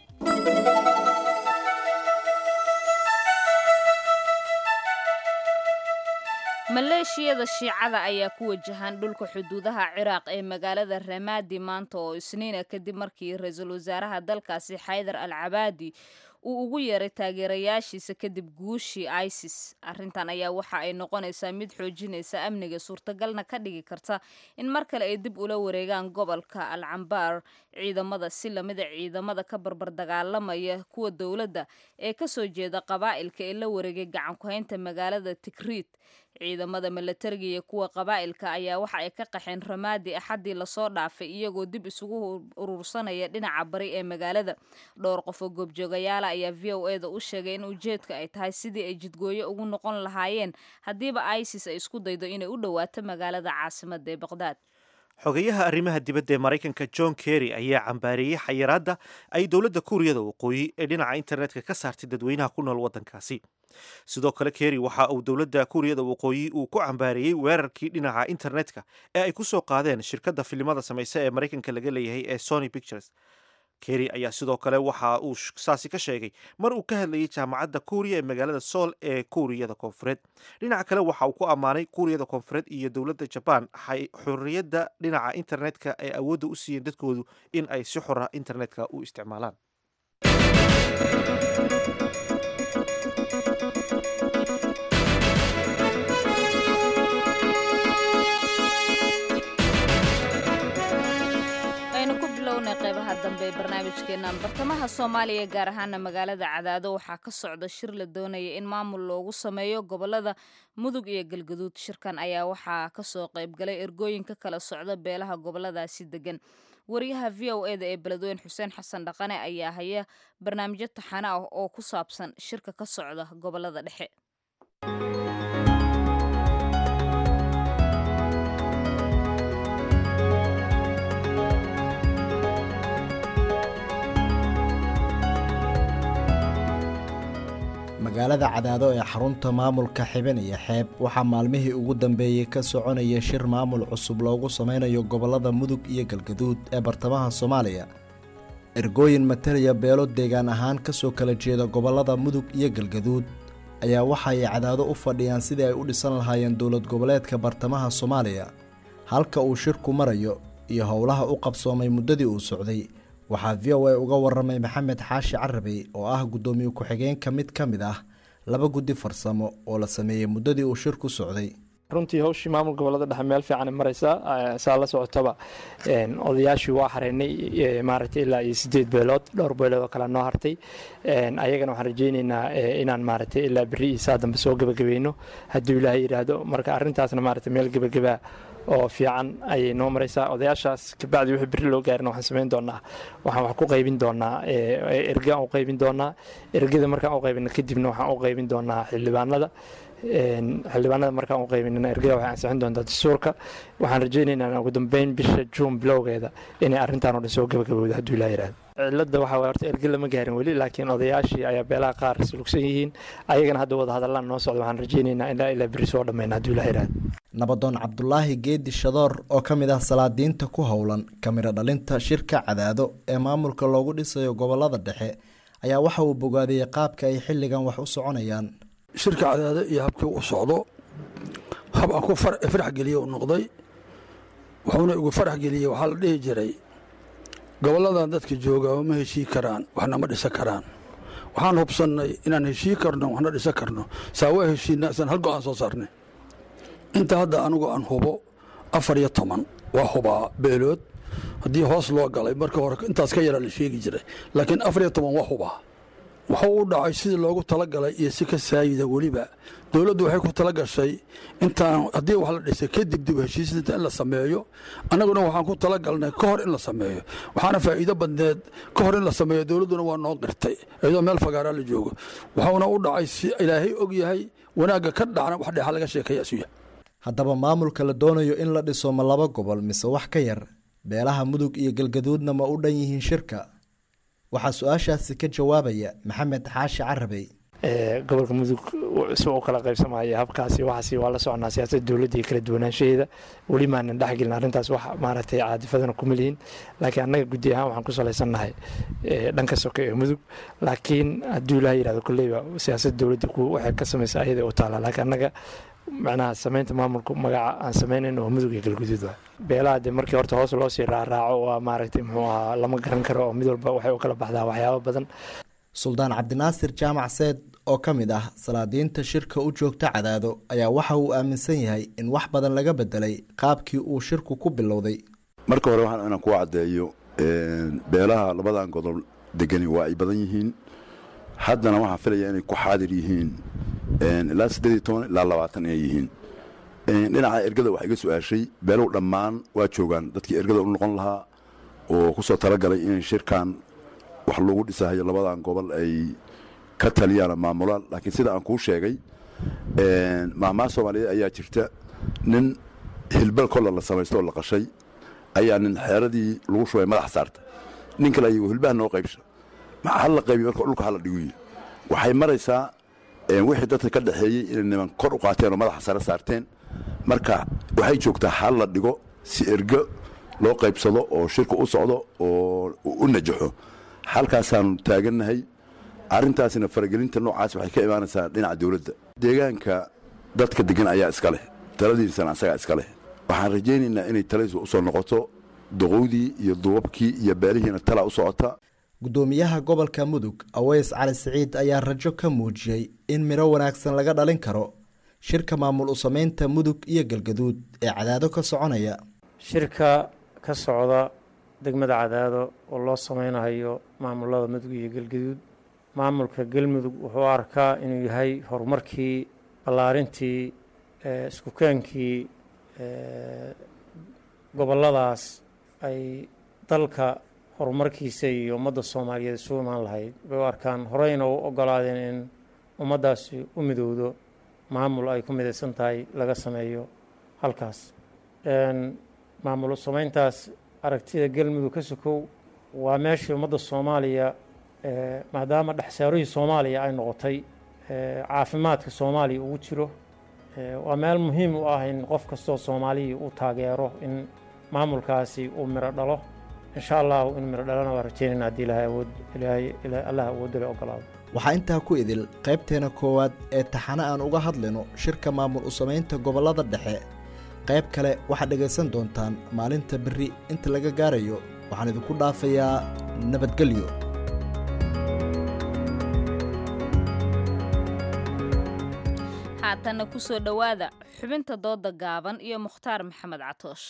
maleeshiyada shiicada ayaa ku wajahan dhulka xuduudaha ciraaq ee magaalada ramaadi maanta oo isniina kadib markii ra-iisul wasaaraha dalkaasi xaydar al cabaadi uu ugu yeeray taageerayaashiisa kadib guushii isis arrintan ayaa waxa ay noqonaysaa mid xoojinaysa amniga suurtagalna ka dhigi karta in mar kale ay dib ula wareegaan gobolka al cambaar ciidamada si lamida ciidamada ka barbar dagaalamaya kuwa dowladda ee kasoo jeeda qabaa'ilka ee la wareegay gacan ku-haynta magaalada tikriit ciidamada milatariga iyo kuwa qabaa'ilka ayaa waxa ay ka qaxeen ramaadi axaddii lasoo dhaafay iyagoo dib isugu urursanaya dhinaca bari ee magaalada dhowr qof oo goobjoogayaala ayaa v o eda u sheegay in ujeedka ay tahay sidii ay jidgooyo ugu noqon lahaayeen haddiiba isis ay isku daydo inay u dhowaato magaalada caasimada ee baqdaad xogeyaha arrimaha dibadda ee maraykanka john kerry ayaa cambaareeyey xayiraadda ay dowladda kuuriyada waqooyi ee dhinaca internetka ka saartay dadweynaha ku nool waddankaasi sidoo kale kerry waxa uu dowladda kuuriyada waqooyi uu ku cambaareeyey weerarkii dhinaca internetka ee ay ku soo qaadeen shirkadda filimada samaysa ee maraykanka laga leeyahay ee sony pictures kerry ayaa sidoo kale waxa uu saasi ka sheegay mar uu ka hadlayay jaamacadda kuuriya ee magaalada sool ee kuuriyada koonfureed dhinaca kale waxa uu ku ammaanay kuuriyada koonfureed iyo dowladda jabaan xorriyadda dhinaca internetka ay awoodda u siiyeen dadkoodu in ay si xora internetka u isticmaalaan qeybaha dambe ee barnaamijkeenan bartamaha soomaaliya gaar ahaana magaalada cadaado waxaa ka socda shir la doonaya in maamul loogu sameeyo gobolada mudug iyo galgaduud shirkan ayaa waxaa kasoo qeybgalay ergooyin ka kala socda beelaha goboladaasi degan wariyaha v o eda ee beledweyne xuseen xasan dhaqane ayaa haya barnaamijyo taxane ah oo ku saabsan shirka ka socda gobolada dhexe magaalada cadaado ee xarunta maamulka xiben iyo xeeb waxaa maalmihii ugu dambeeyey ka soconaya shir maamul cusub loogu sameynayo gobollada mudug iyo galgaduud ee bartamaha soomaaliya ergooyin matalaya beelo deegaan ahaan kasoo kala jeeda gobollada mudug iyo galgaduud ayaa waxaay cadaado u fadhiyaan sidii ay u dhisan lahaayeen dowlad goboleedka bartamaha soomaaliya halka uu shirku marayo iyo howlaha u qabsoomay muddadii uu socday waxaa v o a uga waramay maxamed xaashi carabey oo ah guddoomiye ku-xigeenka mid ka mid ah laba guddi farsamo oo la sameeyey muddadii uu shirku socday runtii hawshii maamul gobolada dhexe meel fiican maraysaa saa la socotaba odayaashii waa hareynay maaragtay ilaa iyo sideed beelood dhowr beelood oo kale noo hartay ayagana waxaan rajaynaynaa inaan maaragtay ilaa berri iyo saa dambe soo gebagabayno hadduu ilaahay yidhaahdo marka arrintaasna maaragtay meel gebagabaa oo fiican ayay noo maraysaa odayaashaas kabacdi wixii berri loo gaarin waxaan samayn doonaa waxaan wax ku qaybin doonaa ergaan u qaybin doonaa ergada markaan u qaybino kadibna waxaan u qaybin doonaa xildhibaanada xildhibaanada markaan u qaybinina ergada waxay ansixin doontaa dastuurka waxaan rajaynaynaa ugu dambeyn bisha juun bilowgeeda inay arrintaan oo dhan soo gabagabowda hadduu ilaa yidhahdo cilada waxaa waye horta erge lama gaarin weli laakiin odayaashii ayaa beelaha qaar sulugsan yihiin ayagana hadda wada hadallaan noo socda waxaan rajaynaynaa ilaa ilaa berri soo dhammayna hadduu ilaa yidhahdo nabadoon cabdulaahi geedi shadoor oo ka mid ah salaadiinta ku howlan kamiro dhalinta shirka cadaado ee maamulka loogu dhisayo gobolada dhexe ayaa waxa uu bogaadiyey qaabka ay xilligan wax u soconayaan shirka cadaado iyo habkii u socdo hab aan ku farax geliye u noqday wuxuuna igu farax geliyey waxaa la dhihi jiray goboladan dadka jooga ma heshii karaan waxna ma dhisan karaan waxaan hubsannay inaan heshii karno waxna dhisan karno saa waa heshiina isaan hal go-aan soo saarnay inta hadda anigu aan hubo afar iyo toban waa hubaa beelood haddii hoos loo galay marka hore intaas ka yaraa la sheegi jiray laakiin afar iyo toban waa hubaa wuxuu u dhacay sidii loogu talagalay iyo si ka saayida weliba dowladdu waxay ku tala gashay intaan haddii wax la dhisay kadib dib heshiisnta in la sameeyo annaguna waxaan ku talagalnay ka hor in la sameeyo waxaana faa'iido badneed ka hor in la sameeyo dowladduna waa noo qirtay iyadoo meel fagaaraa la joogo waxuuna u dhacay si ilaahay og yahay wanaagga ka dhacna wax dheexa laga sheekaya isuya haddaba maamulka la doonayo in la dhiso ma laba gobol mise wax ka yar beelaha mudug iyo galgaduudna ma u dhan yihiin shirka waxaa su-aashaasi ka jawaabaya maxamed xaashi carabey gobolka mudug si u kala qaybsamaya habkaasi waxaasi waa la soconaa siyaasadda dowladda iyo kala duwanaanshaheeda weli maanan dhexgelin arrintaas wax maaragtay caadifadana kuma lihin laakiin annaga guddi ahaan waxaan ku salaysannahay dhanka soke ee mudug laakiin hadduu ilaah yidhahdo kolleyba siyaasadda dowladda waxay ka samaysa ayada u taala laakiin annaga macnaha samaynta maamulka magaca aan samaynayn oo mudug iyo galguduud waa beelaha dee markii horta hoos loo sii raaraaco waa maaragtay muxuu ahaa lama garan karo oo mid walba waxay u kala baxdaa waxyaabo badan suldaan cabdinaasir jaamac seed oo ka mid ah salaadiinta shirka u joogta cadaado ayaa waxa uu aaminsan yahay in wax badan laga bedelay qaabkii uu shirku ku bilowday marka hore waxaan inaan ku caddeeyo beelaha labadan godob degani waa ay badan yihiin haddana waxaan filaya inay ku xaadir yihiin ilaa siddeed iyo toban ilaa labaatan inay yihiin dhinaca ergada wax iga su-aashay beelow dhammaan waa joogaan dadkii ergada u noqon lahaa oo ku soo talagalay inay shirkan wax lagu dhisahayo labadan gobol ay ka taliyaan maamulaan laakiin sida aan kuu sheegay maahmaha soomaaliyeed ayaa jirta nin hilbal kolla la samaysto oo la qashay ayaa nin xeeradii lagu shubay madax saarta nin kale ayuu hilbaha noo qaybsha hal la qaybiy marka dhulka hala dhiguyi waxay maraysaa wixii dadka ka dhexeeyey inay niman kor u qaateen oo madaxa sare saarteen marka waxay joogtaa hal la dhigo si ergo loo qaybsado oo shirka u socdo oo u najaxo halkaasaanu taagannahay arrintaasina faragelinta noocaas waxay ka imaanaysaa dhinaca dowladda deegaanka dadka degan ayaa iska leh taladiisana asagaa iska leh waxaan rajaynaynaa inay taladiisu u soo noqoto doqowdii iyo duubabkii iyo beelihiina talaa u socota guddoomiyaha gobolka mudug aweys cali siciid ayaa rajo ka muujiyey in midho wanaagsan laga dhalin karo shirka maamul u samaynta mudug iyo galgaduud ee cadaado ka soconaya shirka ka socda degmada cadaado oo loo samaynayo maamulada mudug iyo galgaduud maamulka galmudug wuxuu arkaa inuu yahay horumarkii ballaarintii iskukeenkii gobolladaas ay dalka horumarkiisa iyo ummadda soomaaliyeed isu imaan lahayd bay u arkaan horeyna u ogolaadeen in ummaddaasi u midowdo maamul ay ku midaysan tahay laga sameeyo halkaas maamul samayntaas aragtida galmudug ka sokow waa meeshii ummadda soomaaliya maadaama dhexsaarihii soomaaliya ay noqotay caafimaadka soomaaliya ugu jiro waa meel muhiim u ah in qof kastoo soomaaliya uu taageero in maamulkaasi uu miro dhalo insha allahu in miro dhalana waa rajeynayna haddii ilaahay awood ilaahay allah awoodale ogolaado waxaa intaa ku idil qaybteena koowaad ee taxane aan uga hadlayno shirka maamul u samaynta gobollada dhexe qayb kale waxaad dhegaysan doontaan maalinta berri inta laga gaarayo waxaan idinku dhaafayaa nabadgelyo haatanna ku soo dhowaada xubinta dooda gaaban iyo mukhtaar maxamed catoosh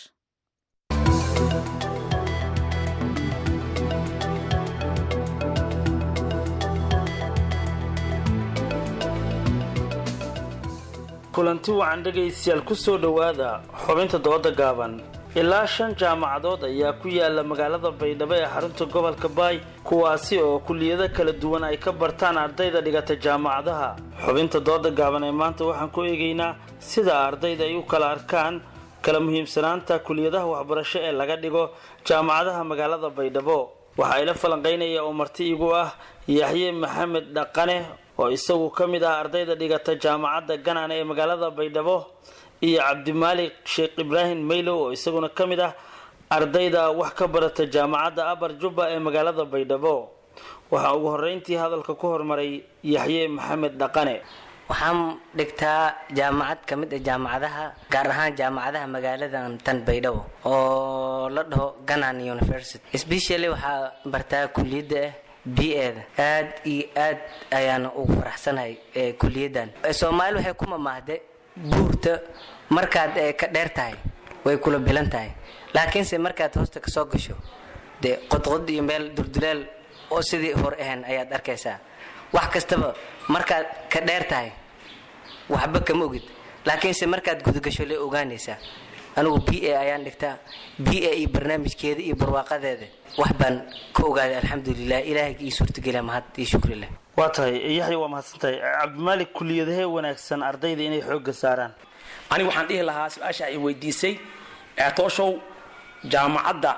kulanti wacan dhegaystayaal ku soo dhowaada xubinta dooda gaaban ilaa shan jaamacadood ayaa ku yaala magaalada baydhabo ee xarunta gobolka baay kuwaasi oo kuliyado kala duwan ay ka bartaan ardayda dhigata jaamacadaha xubinta dooda gaaban ee maanta waxaan ku eegaynaa sida ardayda ay u kala arkaan kala muhiimsanaanta kuliyadaha waxbarasho ee laga dhigo jaamacadaha magaalada baydhabo waxaa ila falanqaynaya oo marti igu ah yaxye maxamed dhaqane oo isagu ka mid ah ardayda dhigata jaamacadda ganane ee magaalada baydhabo iyo cabdimaalik sheekh ibraahim maylow oo isaguna ka mid ah ardayda wax ka barata jaamacadda abar jubba ee magaalada baydhabo waxaa ugu horeyntii hadalka ku hormaray yaxye maxamed dhaqane waxaan dhigtaa jaamacad ka mid ah jaamacadaha gaar ahaan jaamacadaha magaaladan tan baydhabo oo la dhaho ganan university specially waxaa bartaa kuliyadda ah b-eda aad iyo aad ayaana ugu faraxsanahay kuliyaddan soomaali waxay ku mamaahde buurta markaad ka dheer tahay way kula bilan tahay laakiinse markaad hoosta kasoo gasho dee qodqod iyo meel dulduleel oo sidii hor ahayn ayaad arkaysaa wax kastaba markaad ka dheer tahay waxba kama ogid laakiinse markaad gudagasho le ogaanaysaa anigu b a ayaan dhigtaa b a iyo barnaamijkeeda iyo barwaaqadeeda wax baan ka ogaaday alxamdulilah ilaahay ii suurtageliya mahad iyo shukri leh waa tahay yaxya waa mahadsantahay cabdimaalik kuliyadahee wanaagsan ardayda inay xoogga saaraan anigu waxaan dhihi lahaa su-aasha ay weydiisay tooshow jaamacadda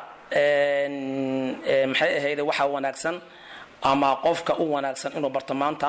maxay ahayde waxaa wanaagsan ama qofka u wanaagsan inuu barto maanta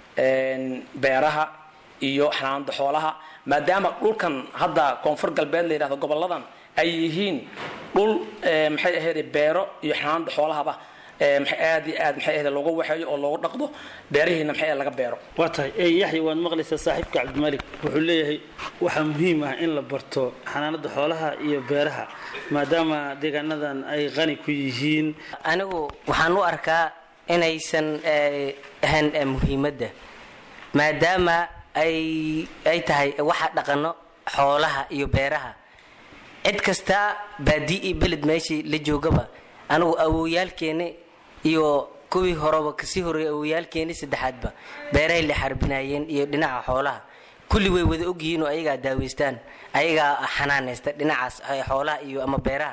beeraha iyo xanaanada xoolaha maadaama dhulkan hadda koonfur galbeed la yidhahdo goboladan ay yihiin dhul maxay ahayde beero iyo xanaanada xoolahaba aad iyo aad maxay ahayde looga waxeeyo oo loogu dhaqdo beerihiina maxay laga beero waa tahay yaxya waad maqlaysaa saaxiibka cabdimaalik wuxuu leeyahay waxaa muhiim ah in la barto xanaanada xoolaha iyo beeraha maadaama deegaanadan ay qani ku yihiin anigu waxaan u arkaa inaysan ahayn muhiimadda maadaama ay ay tahay waxa dhaqano xoolaha iyo beeraha cid kasta baadii iyo beled meeshii la joogaba anigu awowyaalkeeni iyo kuwii horeba kasii horeeyay awowyaalkeeni saddexaadba beerahay la xarbinayeen iyo dhinaca xoolaha kulli way wada ogyihiin oo ayagaa daaweystaan ayagaa xanaanaysta dhinacaas xoolaha iyo ama beeraha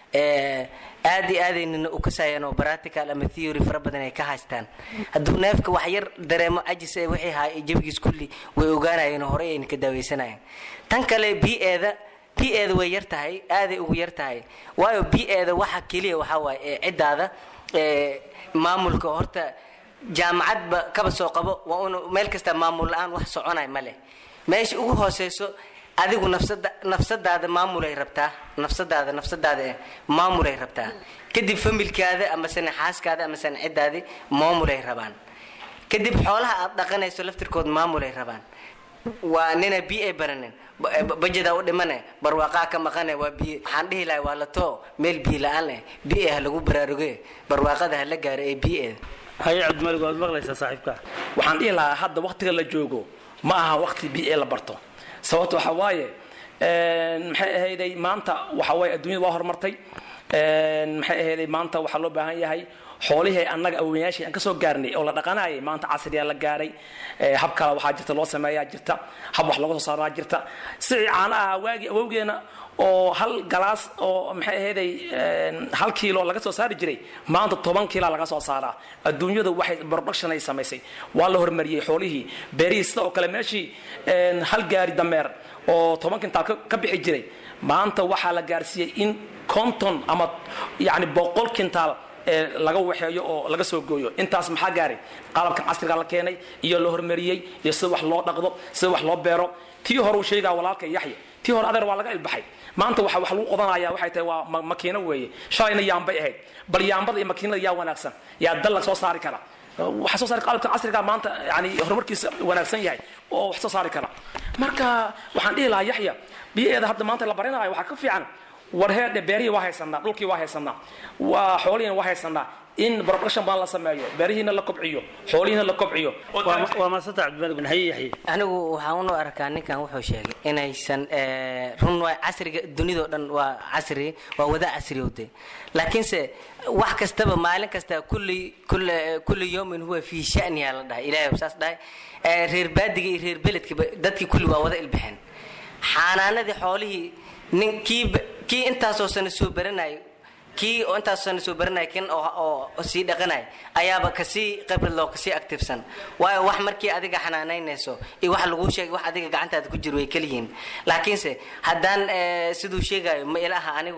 aad iyo aadaynina u kasayaan oo practical ama theory fara badan ay ka haystaan hadduu neefka wax yar dareemo cajis ee wixii haa jabigiis kulli way ogaanayeen oo horey ayna ka daaweysanayeen tan kale b-eeda b-eeda way yar tahay aaday ugu yar tahay waayo b-eeda waxa keliya waxaa waaye ciddaada maamulka horta jaamacadba kaba soo qabo waa un meel kasta maamul la-aan wax soconay ma leh meesha ugu hooseyso adigu nafsada nafsadaada maamulay rabtaa nafsadaada nafsadaada maamulay rabtaa kadib familkaada amasena xaaskaada amasena ciddaadi maamulay rabaan kadib xoolaha aad dhaqanayso laftirkood maamulay rabaan waa nina b a baranin bajada u dhimane barwaaqaa ka maqane waa biy waxaan dhihi lahay waa la too meel biyo la-aan leh b a ha lagu baraaruge barwaaqada ha la gaaro ee b a haye cabdimalig waad maqlaysaa saaxiibka waxaan dhihi lahaa hadda waktiga la joogo ma aha wakti b a la barto sababta waxa waaye maxay ahayday maanta waxa waaye adduunyada waa horumartay maxay ahayday maanta waxaa loo baahan yahay xoolihii annaga awooyaashii aan kasoo gaarnay oo la dhaqanayay maanta casriyaa la gaaray hab kale waxaa jirta loo sameeyaa jirta hab wax looga soo saaraa jirta sidii caana ahaa waagii awowgeena oo hal galaas oo maxay ahayday hal kiilo laga soo saari jiray maanta toban kiila laga soo saaraa adduunyadu waxay production ay samaysay waa la horumariyey xoolihii beerihii sida oo kale meeshii hal gaari dameer oo toban kintaal ka bixi jiray maanta waxaa la gaarsiiyey in konton ama yani boqol kintaal ee laga waxeeyo oo laga soo gooyo intaas maxaa gaaray qalabkan casriga la keenay iyo la hormariyey iyo sida wax loo dhaqdo sida wax loo beero tii hore uu sheegaa walaalka yaxya tii hore adeer waa laga ilbaxay maanta waxa wax lagu qodanaya waxay tahay waa ma- makiino weeye shalayna yaambay ahayd bal yaambada iyo makiinada yaa wanaagsan yaa dal la soo saari kara waxaa soo saari qalabka casriga maanta yani horumarkiisa wanaagsan yahay oo wax soo saari kara marka waxaan dhihi lahaa yaxya biyaheeda hadda maanta la barinayo waxaa ka fiican war heedhe beerihii waa haysanaa dhulkii waa haysanaa waa xoolihiina waa haysanaa in production badan la sameeyo beerihiina la kobciyo xoolihiina la kobciyo waa maasanta cabdimalik bin haye yaxye anigu waxaan unu arkaa ninkan wuxuu sheegay inaysan eh, run waa casriga dunidao dhan waa casri waa wada casriyowde laakiinse wax kastaba maalin kasta kulli kulli kulli yawmin huwa fii shaniha la dhahay ilaahay saas dhahay Eh, reer baadiga iyo reer beledkiba dadkii kulli waa wada ilbaxeen xaanaanadii xoolihii nin kii ba- kii intaasoo sana soo baranayay kii oo intaasoo sana soo baranaya kin oo oo sii dhaqanaya ayaaba kasii khibrad loo kasii activesan waayo wax markii adiga xanaanaynayso iyo wax laguu sheegay wax adiga gacantaada ku jiro way keliyihiin laakiinse haddaan eh, siduu sheegayo ma ilaha anigu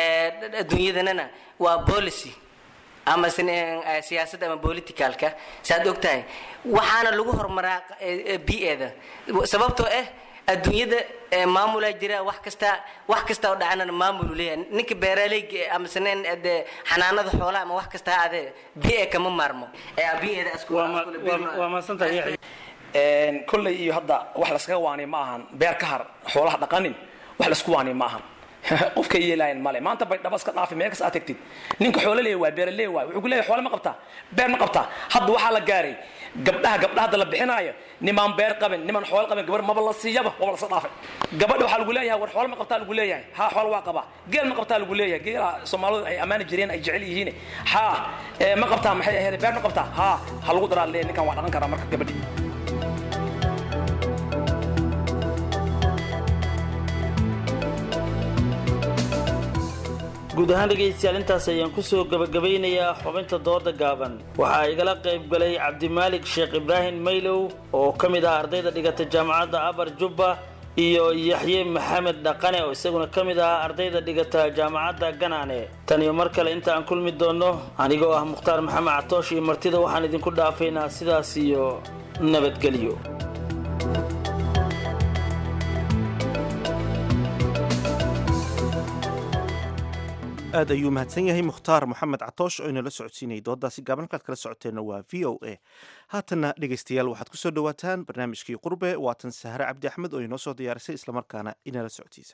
eh, adduunyadanana waa policy ama sin- eh, siyaasadda ama politicalka saad og tahay waxaana lagu horumaraa eh, eh, bi-eeda sababtoo ah adduunyada eh, maamulaa jira wax kasta wax kasta oo dhacanana maamulu leeyahay ninka beeraleyga ama saneen de xanaanada xoolaha ama wax kasta ha adee bi-e kama maarmo ee bi-eeda isku waa maasantahay yaxye Een, kolley iyo hadda wax laskaga waaniy ma ahan beer ka har xoolaha dhaqanin wax laisku waaniy ma ahan qofka yeelayan male maanta bay dhaba iska dhaafi meel kas aad tagtid ninka xoolo leeya waay beera leeya waay wuxuu ku leeyahay xoolo ma qabtaa beer ma qabtaa hadda waxaa la gaaray gabdhaha gabdhaha hadda la bixinaayo nimaan beer qabin nimaan xoolo qabin gabar maba la siiyaba waba laska dhaafay gabadha waxaa lagu leeyahay war xoolo ma qabtaa lagu leeyahay ha xoolo waa qabaa geel ma qabtaa lagu leeyahay geela soomaalidu ay ammaani jireen ay jecel yihiin ha ee, ma qabtaa maxay ahayd beer ma qabtaa ha ha lagu daraa leeyahay ninkan waa dhaqan karaa marka gabadhi guud ahaan dhegaystayaal intaas ayaan kusoo gabagabaynayaa xubinta dooda gaaban waxaa igala qayb galay cabdimaalik sheekh ibraahim maylow oo ka mid ah ardayda dhigata jaamacadda abar jubba iyo yaxye maxamed dhaqane oo isaguna ka mid ah ardayda dhigata jaamacadda ganaane tan iyo mar kale inta aan kulmi doonno anigoo ah mukhtaar maxamed catoosh iyo martida waxaan idinku dhaafaynaa sidaas iyo nabadgelyo aad ayuu mahadsan yahay mukhtaar moxamed catoosh oo inala socodsiinayay dooddaasi gaaban halkaad kala socoteenna waa v o a haatanna dhegaystayaal waxaad kusoo dhowaataan barnaamijkii qurbe waatan sahre cabdi axmed oo inoo soo diyaarisay islamarkaana inala socodsiisa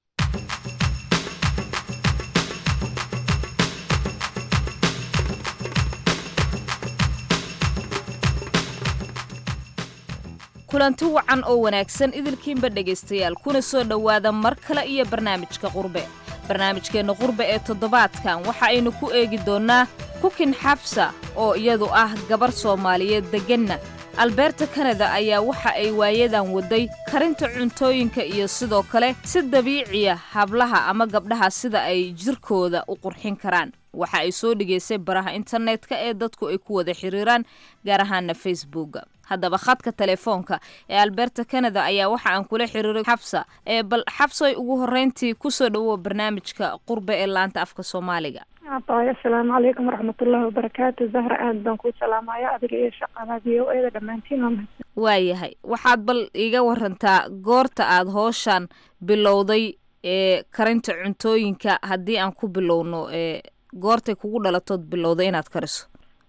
kulanti wacan oo wanaagsan idilkiinba dhegaystayaal kuna soo dhowaada mar kale iyo barnaamijka qurbe barnaamijkeenna qurbe ee toddobaadkan waxa aynu ku eegi doonnaa kukin xafsa oo iyadu ah gabar soomaaliyeed degganna albeerta kanada ayaa waxa ay waayadan waday karinta cuntooyinka iyo sidoo kale si dabiiciya hablaha ama gabdhaha sida ay jirkooda u qurxin karaan waxa ay soo dhigaysay baraha internetka ee dadku ay ku wada xiriiraan gaar ahaana facebooka haddaba khadka telefoonka ee alberta canada ayaa waxa aan kula xiriiray xabsa ee bal xabsoy ugu horreyntii kusoo dhawow barnaamijka qurbe ee laanta afka soomaaliga abay asalaamu calaykum waraxmatullaahi wabarakaatu zahra aad baan kuu salaamaya adiga iyo shaqada v o eda dhammaantiin waa mahadsan waayahay waxaad bal iiga warantaa goorta aad hooshan bilowday ee karinta cuntooyinka haddii aan ku bilowno ee goortay kugu dhalatood bilowday inaad kariso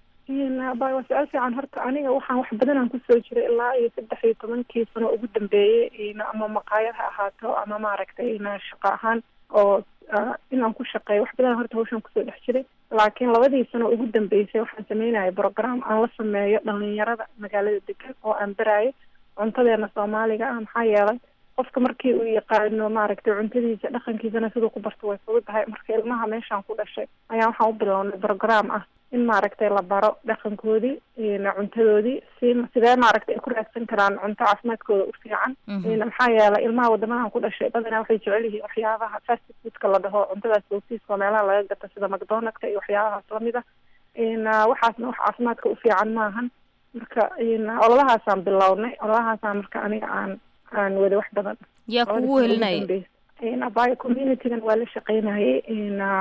abay waa su-aal fiican horta aniga waxaan wax badan aan kusoo jiray ilaa iyo saddex iyo tobankii sano ugu dambeeyey ama maqaayad ha ahaato ama maaragtay ina shaqo ahaan oo inaan ku shaqeeyo wax badan horta hawshan kusoo dhex jiray laakiin labadii sano ugu dambeysay waxaan sameynaya program aan la sameeyo dhalinyarada magaalada degan oo aan baraayo cuntadeena soomaaliga ah maxaa yeelay qofka markii uu yaqaano maaragtay cuntadiisa dhaqankiisana siduu ku barto way fududahay marka ilmaha meeshaan ku dhashay ayaa waxaan u bilownay program ah in maaragtay la baro dhaqankoodii cuntadoodii si sidee maaragtay ay ku raadsan karaan cunto caafimaadkooda u fiican maxaa yeelay ilmaha wadamahan ku dhashay badanaa waxay jecel yihiin waxyaabaha fast foodka la dhaho cuntadaas bootiiska oo meelaha laga gato sida macdonaldka iyo waxyaabahaas lamid ah waxaasna wax caafimaadka u fiican maahan marka ololahaasaan bilownay ololahaasaan marka aniga aan aan wada wax badan yaa kugu helinaya abayo communitygan waa la shaqeynayay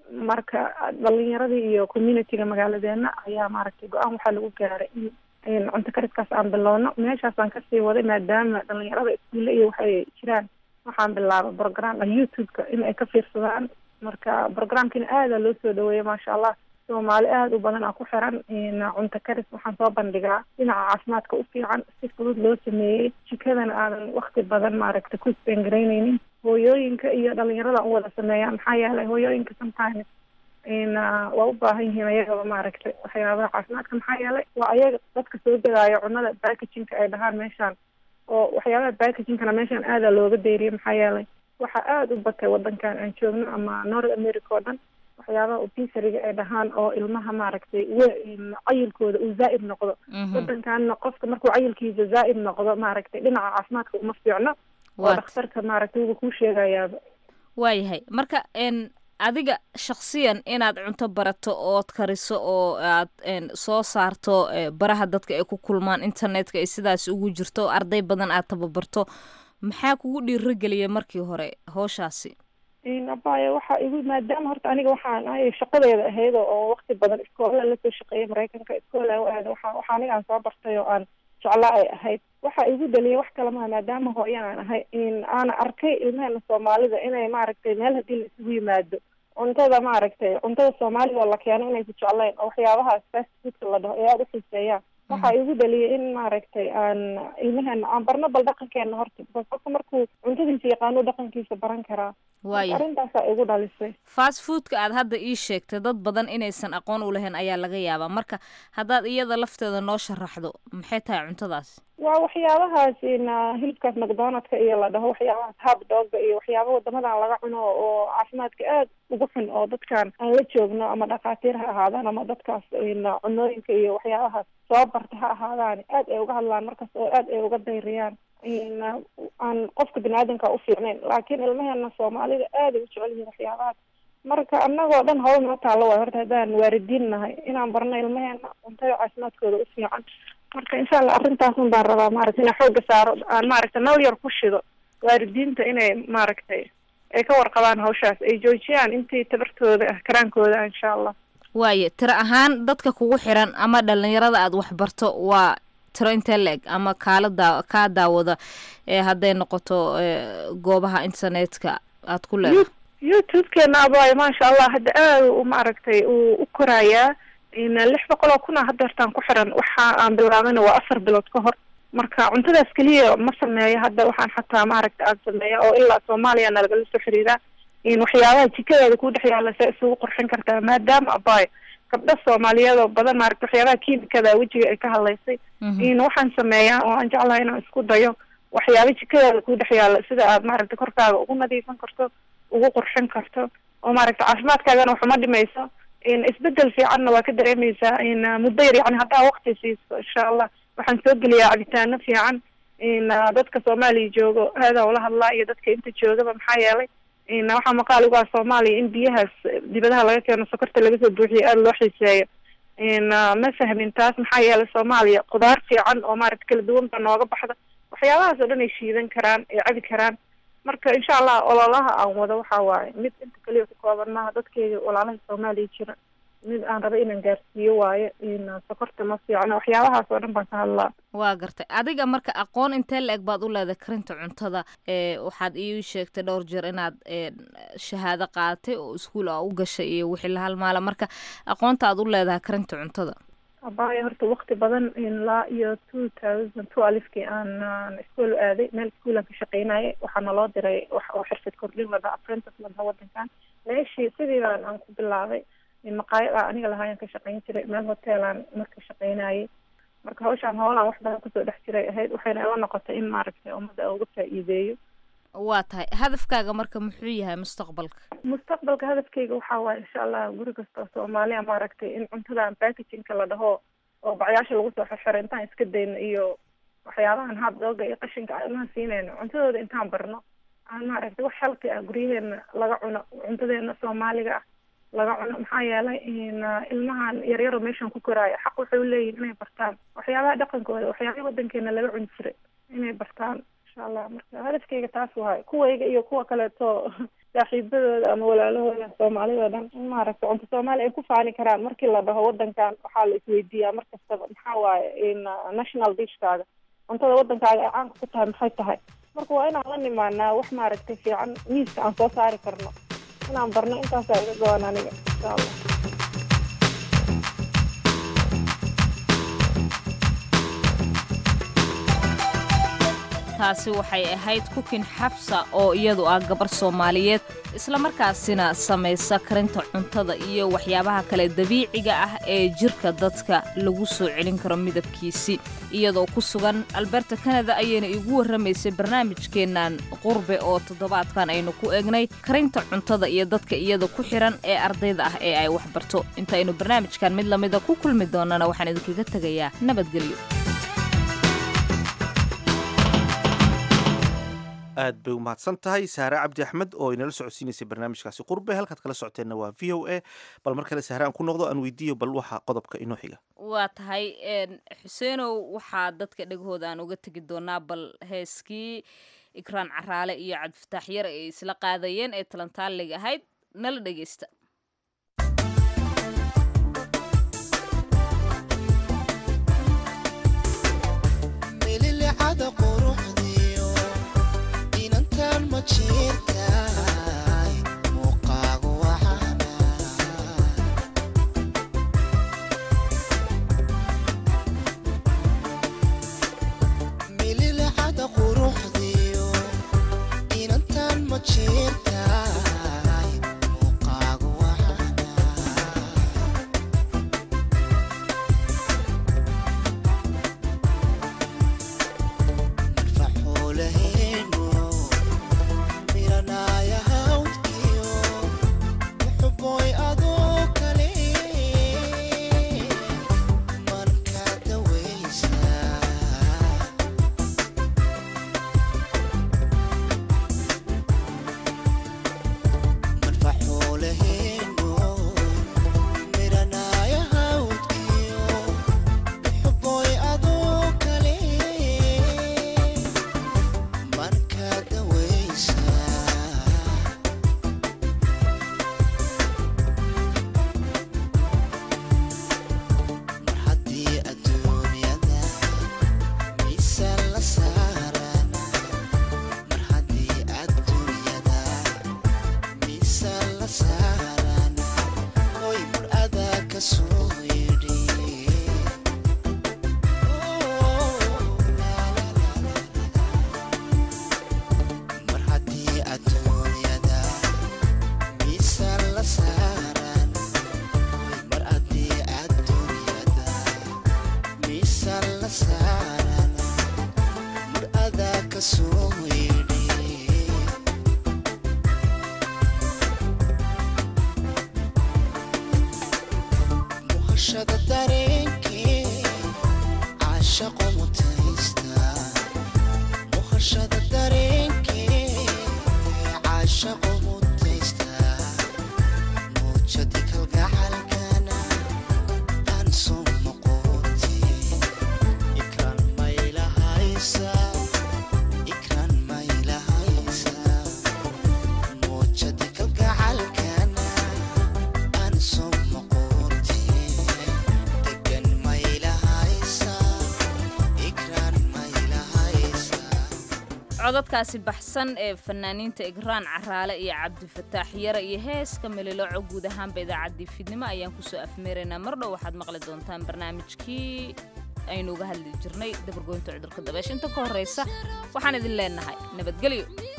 marka dhalinyaradii iyo communityga magaaladeena ayaa maaragtay go-aan waxaa lagu gaaray in in cunto kariskaas aan bilowno meeshaasaan kasii waday maadaama dhalinyarada iskuulle iyo waxay jiraan waxaan bilaabay programka youtube-ka in ay ka fiirsadaan marka programkina aada loo soo dhaweeyay maasha allah soomaali aada u badan aa ku xiran cunto karis waxaan soo bandhigaa dhinaca caafimaadka u fiican si fudud loo sameeyey jikadana aadan wakti badan maaragta ku spengareyneynin hooyooyinka iyo dhalinyarada u wada sameeyaa maxaa yeelay hooyooyinka sometimes waa u baahan yihiin ayagaba maaragtay waxyaabaha caafimaadka maxaa yeelay waa ayaga dadka soo gadaayo cunada packagingka ay dhahaan meeshaan oo waxyaabaha packagingkana meeshaan aada looga deyriyay maxaa yeelay waxaa aada u batay wadankan aan joogno ama north america oo dhan waxyaabaha obesariga ay dhahaan oo ilmaha maaragtay cayilkooda uu zaa'id noqdo wadankanna qofka markuu cayilkiisa zaa'id noqdo maaragtay dhinaca caafimaadka uma fiicno oo dhakhtarka maaragtay wuba kuu sheegayaaba waayahay marka n adiga shaksiyan inaad cunto barato ood kariso oo aad soo saarto baraha dadka ay ku kulmaan internetka ay sidaas ugu jirto arday badan aad tababarto maxaa kugu dhiirogeliya markii hore howshaasi abaya waxa igu maadaama horta aniga waxaan ahay shaqadeeda ahayd oo wakti badan iskoola lasoo shaqeeyay maraykanka iskoola u aada waxa waxa aniga aan soo bartay oo aan jeclaa ay ahayd waxa igu dhaliyay wax kale maha maadaama hooyan aan ahay in aana arkay ilmaheena soomaalida inay maaragtay meel haddii la isugu yimaado cuntada maaragtay cuntada soomaalida oo la keeno inaysa jeclayn oo waxyaabahaas fast foodka la dhaho ee aada u xiiseeyaan waxa igu dhaliyay in maaragtay aan ilmaheena aan barno bal dhaqankeena horta because qofka markuu cuntadiisa yaqaano dhaqankiisa baran karaa waaya arrintaasaa igu dhalisay fast foodka aad hadda ii sheegtay dad badan inaysan aqoon u lahayn ayaa laga yaabaa marka haddaad iyada lafteeda noo sharaxdo maxay tahay cuntadaas waa waxyaabahaas in hilibkaas macdonaldka iyo la dhaho waxyaabahaas hab dooga iyo waxyaaba wadamadan laga cuno oo caafimaadka aada ugu xun oo dadkan aan la joogno ama dhakhaatiir ha ahaadaan ama dadkaas in cunooyinka iyo waxyaabahaas soo barta ha ahaadaan aad ay uga hadlaan markaas oo aad ay uga dayriyaan in aan qofka biniaadanka u fiicnayn laakiin ilmaheena soomaalida aad ay u jecel yihiin waxyaabahaas marka anagoo dhan hawl noo taalo waay horta haddaan waaridiin nahay inaan barno ilmaheena cuntada caafimaadkooda u fiican marka insha allah arrintaasun baan rabaa maaragtay inaan xooga saaro aan maaragtay nal yar ku shido waaridiinta inay maaragtay ay ka warqabaan hawshaas ay joojiyaan intii tabartooda ah karaankooda ah insha allah waaye tiro ahaan dadka kugu xiran ama dhalinyarada aad waxbarto waa tiro intee la-eg ama kaala daa kaa daawada ee hadday noqoto goobaha internetka aad ku leedahay youtube-keena abaayo maasha allah hadda aada u maaragtay uu u korayaa lix boqol oo kun a hadda hortaan ku xiran waxa aan bilaabayna waa afar bilood ka hor marka cuntadaas keliya ma sameeyo hadda waxaan xataa maaragta aan sameeya oo ilaa soomaaliya nalagala soo xiriiraa in waxyaabaha jikadeeda ku dhex yaalla se isugu qurxin kartaa maadaama abaayo gabdho soomaaliyeed oo badan maaragta waxyaabaha kiimikada wejiga ay ka hadlaysay in waxaan sameeyaa oo aan jeclahay inaan isku dayo waxyaaba jikadeeda ku dhex yaalla sida aad maaragta korkaaga ugu nadiifan karto ugu qurxin karto oo maaragta caafimaadkaagana waxuma dhimayso in isbedel fiicanna waa ka dareemeysaa in muddo yar yani haddaa waqti siiso insha allah waxaan soo geliyaa cabitaano fiican in dadka soomaaliya joogo aada ula hadlaa iyo dadka inta joogaba maxaa yeelay in waxaa maqaal ugaa soomaaliya in biyahaas dibadaha laga keeno sokorta laga soo buuxiyo aada loo xiiseeyo in ma fahmin taas maxaa yeelay soomaaliya khudaar fiican oo maaragta kala duwan ba nooga baxda waxyaabahaas oo dhan ay shiidan karaan ay cabi karaan marka insha allah ololaha aan wado waxa waaye mid inta kaliya ku kooban maaha dadkeyga walaalaha soomaaliya jira mid aan raba inaan gaarsiiyo waaye in sokorta ma fiicno waxyaabahaas oo dhan baan ka hadlaa waa gartay adiga marka aqoon intee la-eg baad u leedahay karinta cuntada ee waxaad ii sheegtay dhowr jeer inaad shahaado qaadatay oo iskuol a u gashay iyo wixii la halmaala marka aqoonta aad u leedahay karinta cuntada abaya horta wakti badan ilaa iyo two thousand two alifkii aan ischool u aaday meel schoolan ka shaqeynayay waxaana loo diray wax oo xirfad kordhin lada apprentice ladaha wadankan meeshii sidii baan aan ku bilaabay maqaayad a aniga lahaayaan ka shaqeyn jiray meel hoteelaan marka shaqeynayay marka hawshaan hoolaan wax badan kusoo dhex jiray ahayd waxayna ila noqotay in maaragtay ummadda uga faa'iideeyo waa tahay hadafkaaga marka muxuu yahay mustaqbalka mustaqbalka hadafkeyga waxaa waaye insha allah guri kasta oo soomaaliya maaragtay in cuntadan packagingka la dhaho oo bacyaasha lagu soo xirxiro intaan iska dayno iyo waxyaabahan habdooga iyo qashinka ilmaha siinayno cuntadooda intaan barno aan maaragtay wax halki ah guryaheena laga cuno cuntadeena soomaaliga ah laga cuno maxaa yeelay in ilmahan yaryaro meeshan ku koraayo xaq waxay u leeyihin inay bartaan waxyaabaha dhaqankooda waxyaabaha wadankeena laga cuni jiray inay bartaan insha allah marka hadafkeyga taas waay kuwayga iyo kuwa kaleeto saaxiibadooda ama walaalahooda soomaalida dhan in maaragtay cunto soomaali ay ku faani karaan markii la dhaho wadankan waxaa la isweydiiyaa mar kastaba maxaa waaye in national dishkaaga cuntada wadankaaga ay caanka ku tahay maxay tahay marka waa inaan la nimaanaa wax maaragtay fiican miiska aan soo saari karno inaan barno intaasaa iga go-an aniga insha allah taasi waxay ahayd kukin xabsa oo iyadu ah gabar soomaaliyeed islamarkaasina samaysa karinta cuntada iyo waxyaabaha kale dabiiciga ah ee jirka dadka lagu soo celin karo midabkiisii iyadoo ku sugan alberta kanada ayayna iigu warramaysay barnaamijkeennan qurbe oo toddobaadkan aynu ku eegnay karinta cuntada iyo dadka iyada ku xiran ee ardayda ah ee ay waxbarto intaynu barnaamijkan mid lamida ku kulmi doonana waxaan idinkaga tegayaa nabadgelyo aad bay u mahadsan tahay saare cabdi axmed oo inala socodsiinaysay barnaamijkaasi qurbe halkaad kala socoteenna waa v o a bal mar kale saare aan ku noqdo aan weydiiyo bal waxa qodobka inoo xiga waa tahay xuseenow waxaa dadka dhegahooda aan uga tegi doonaa bal heeskii ikraan caraale iyo cabdifataax yar ay isla qaadayeen ee talantaaliga ahayd nala dhegeysta codadkaasi baxsan ee fanaaniinta igraan caraale iyo cabdifataax yara iyo heeska melilooco guud ahaanba idaacaddii fidnimo ayaan kusoo afmeeraynaa mardhow waxaad maqli doontaan barnaamijkii aynu uga hadli jirnay dabargoynta cudurka dabeesha inta ka horraysa waxaan idin leenahay nabadgelyo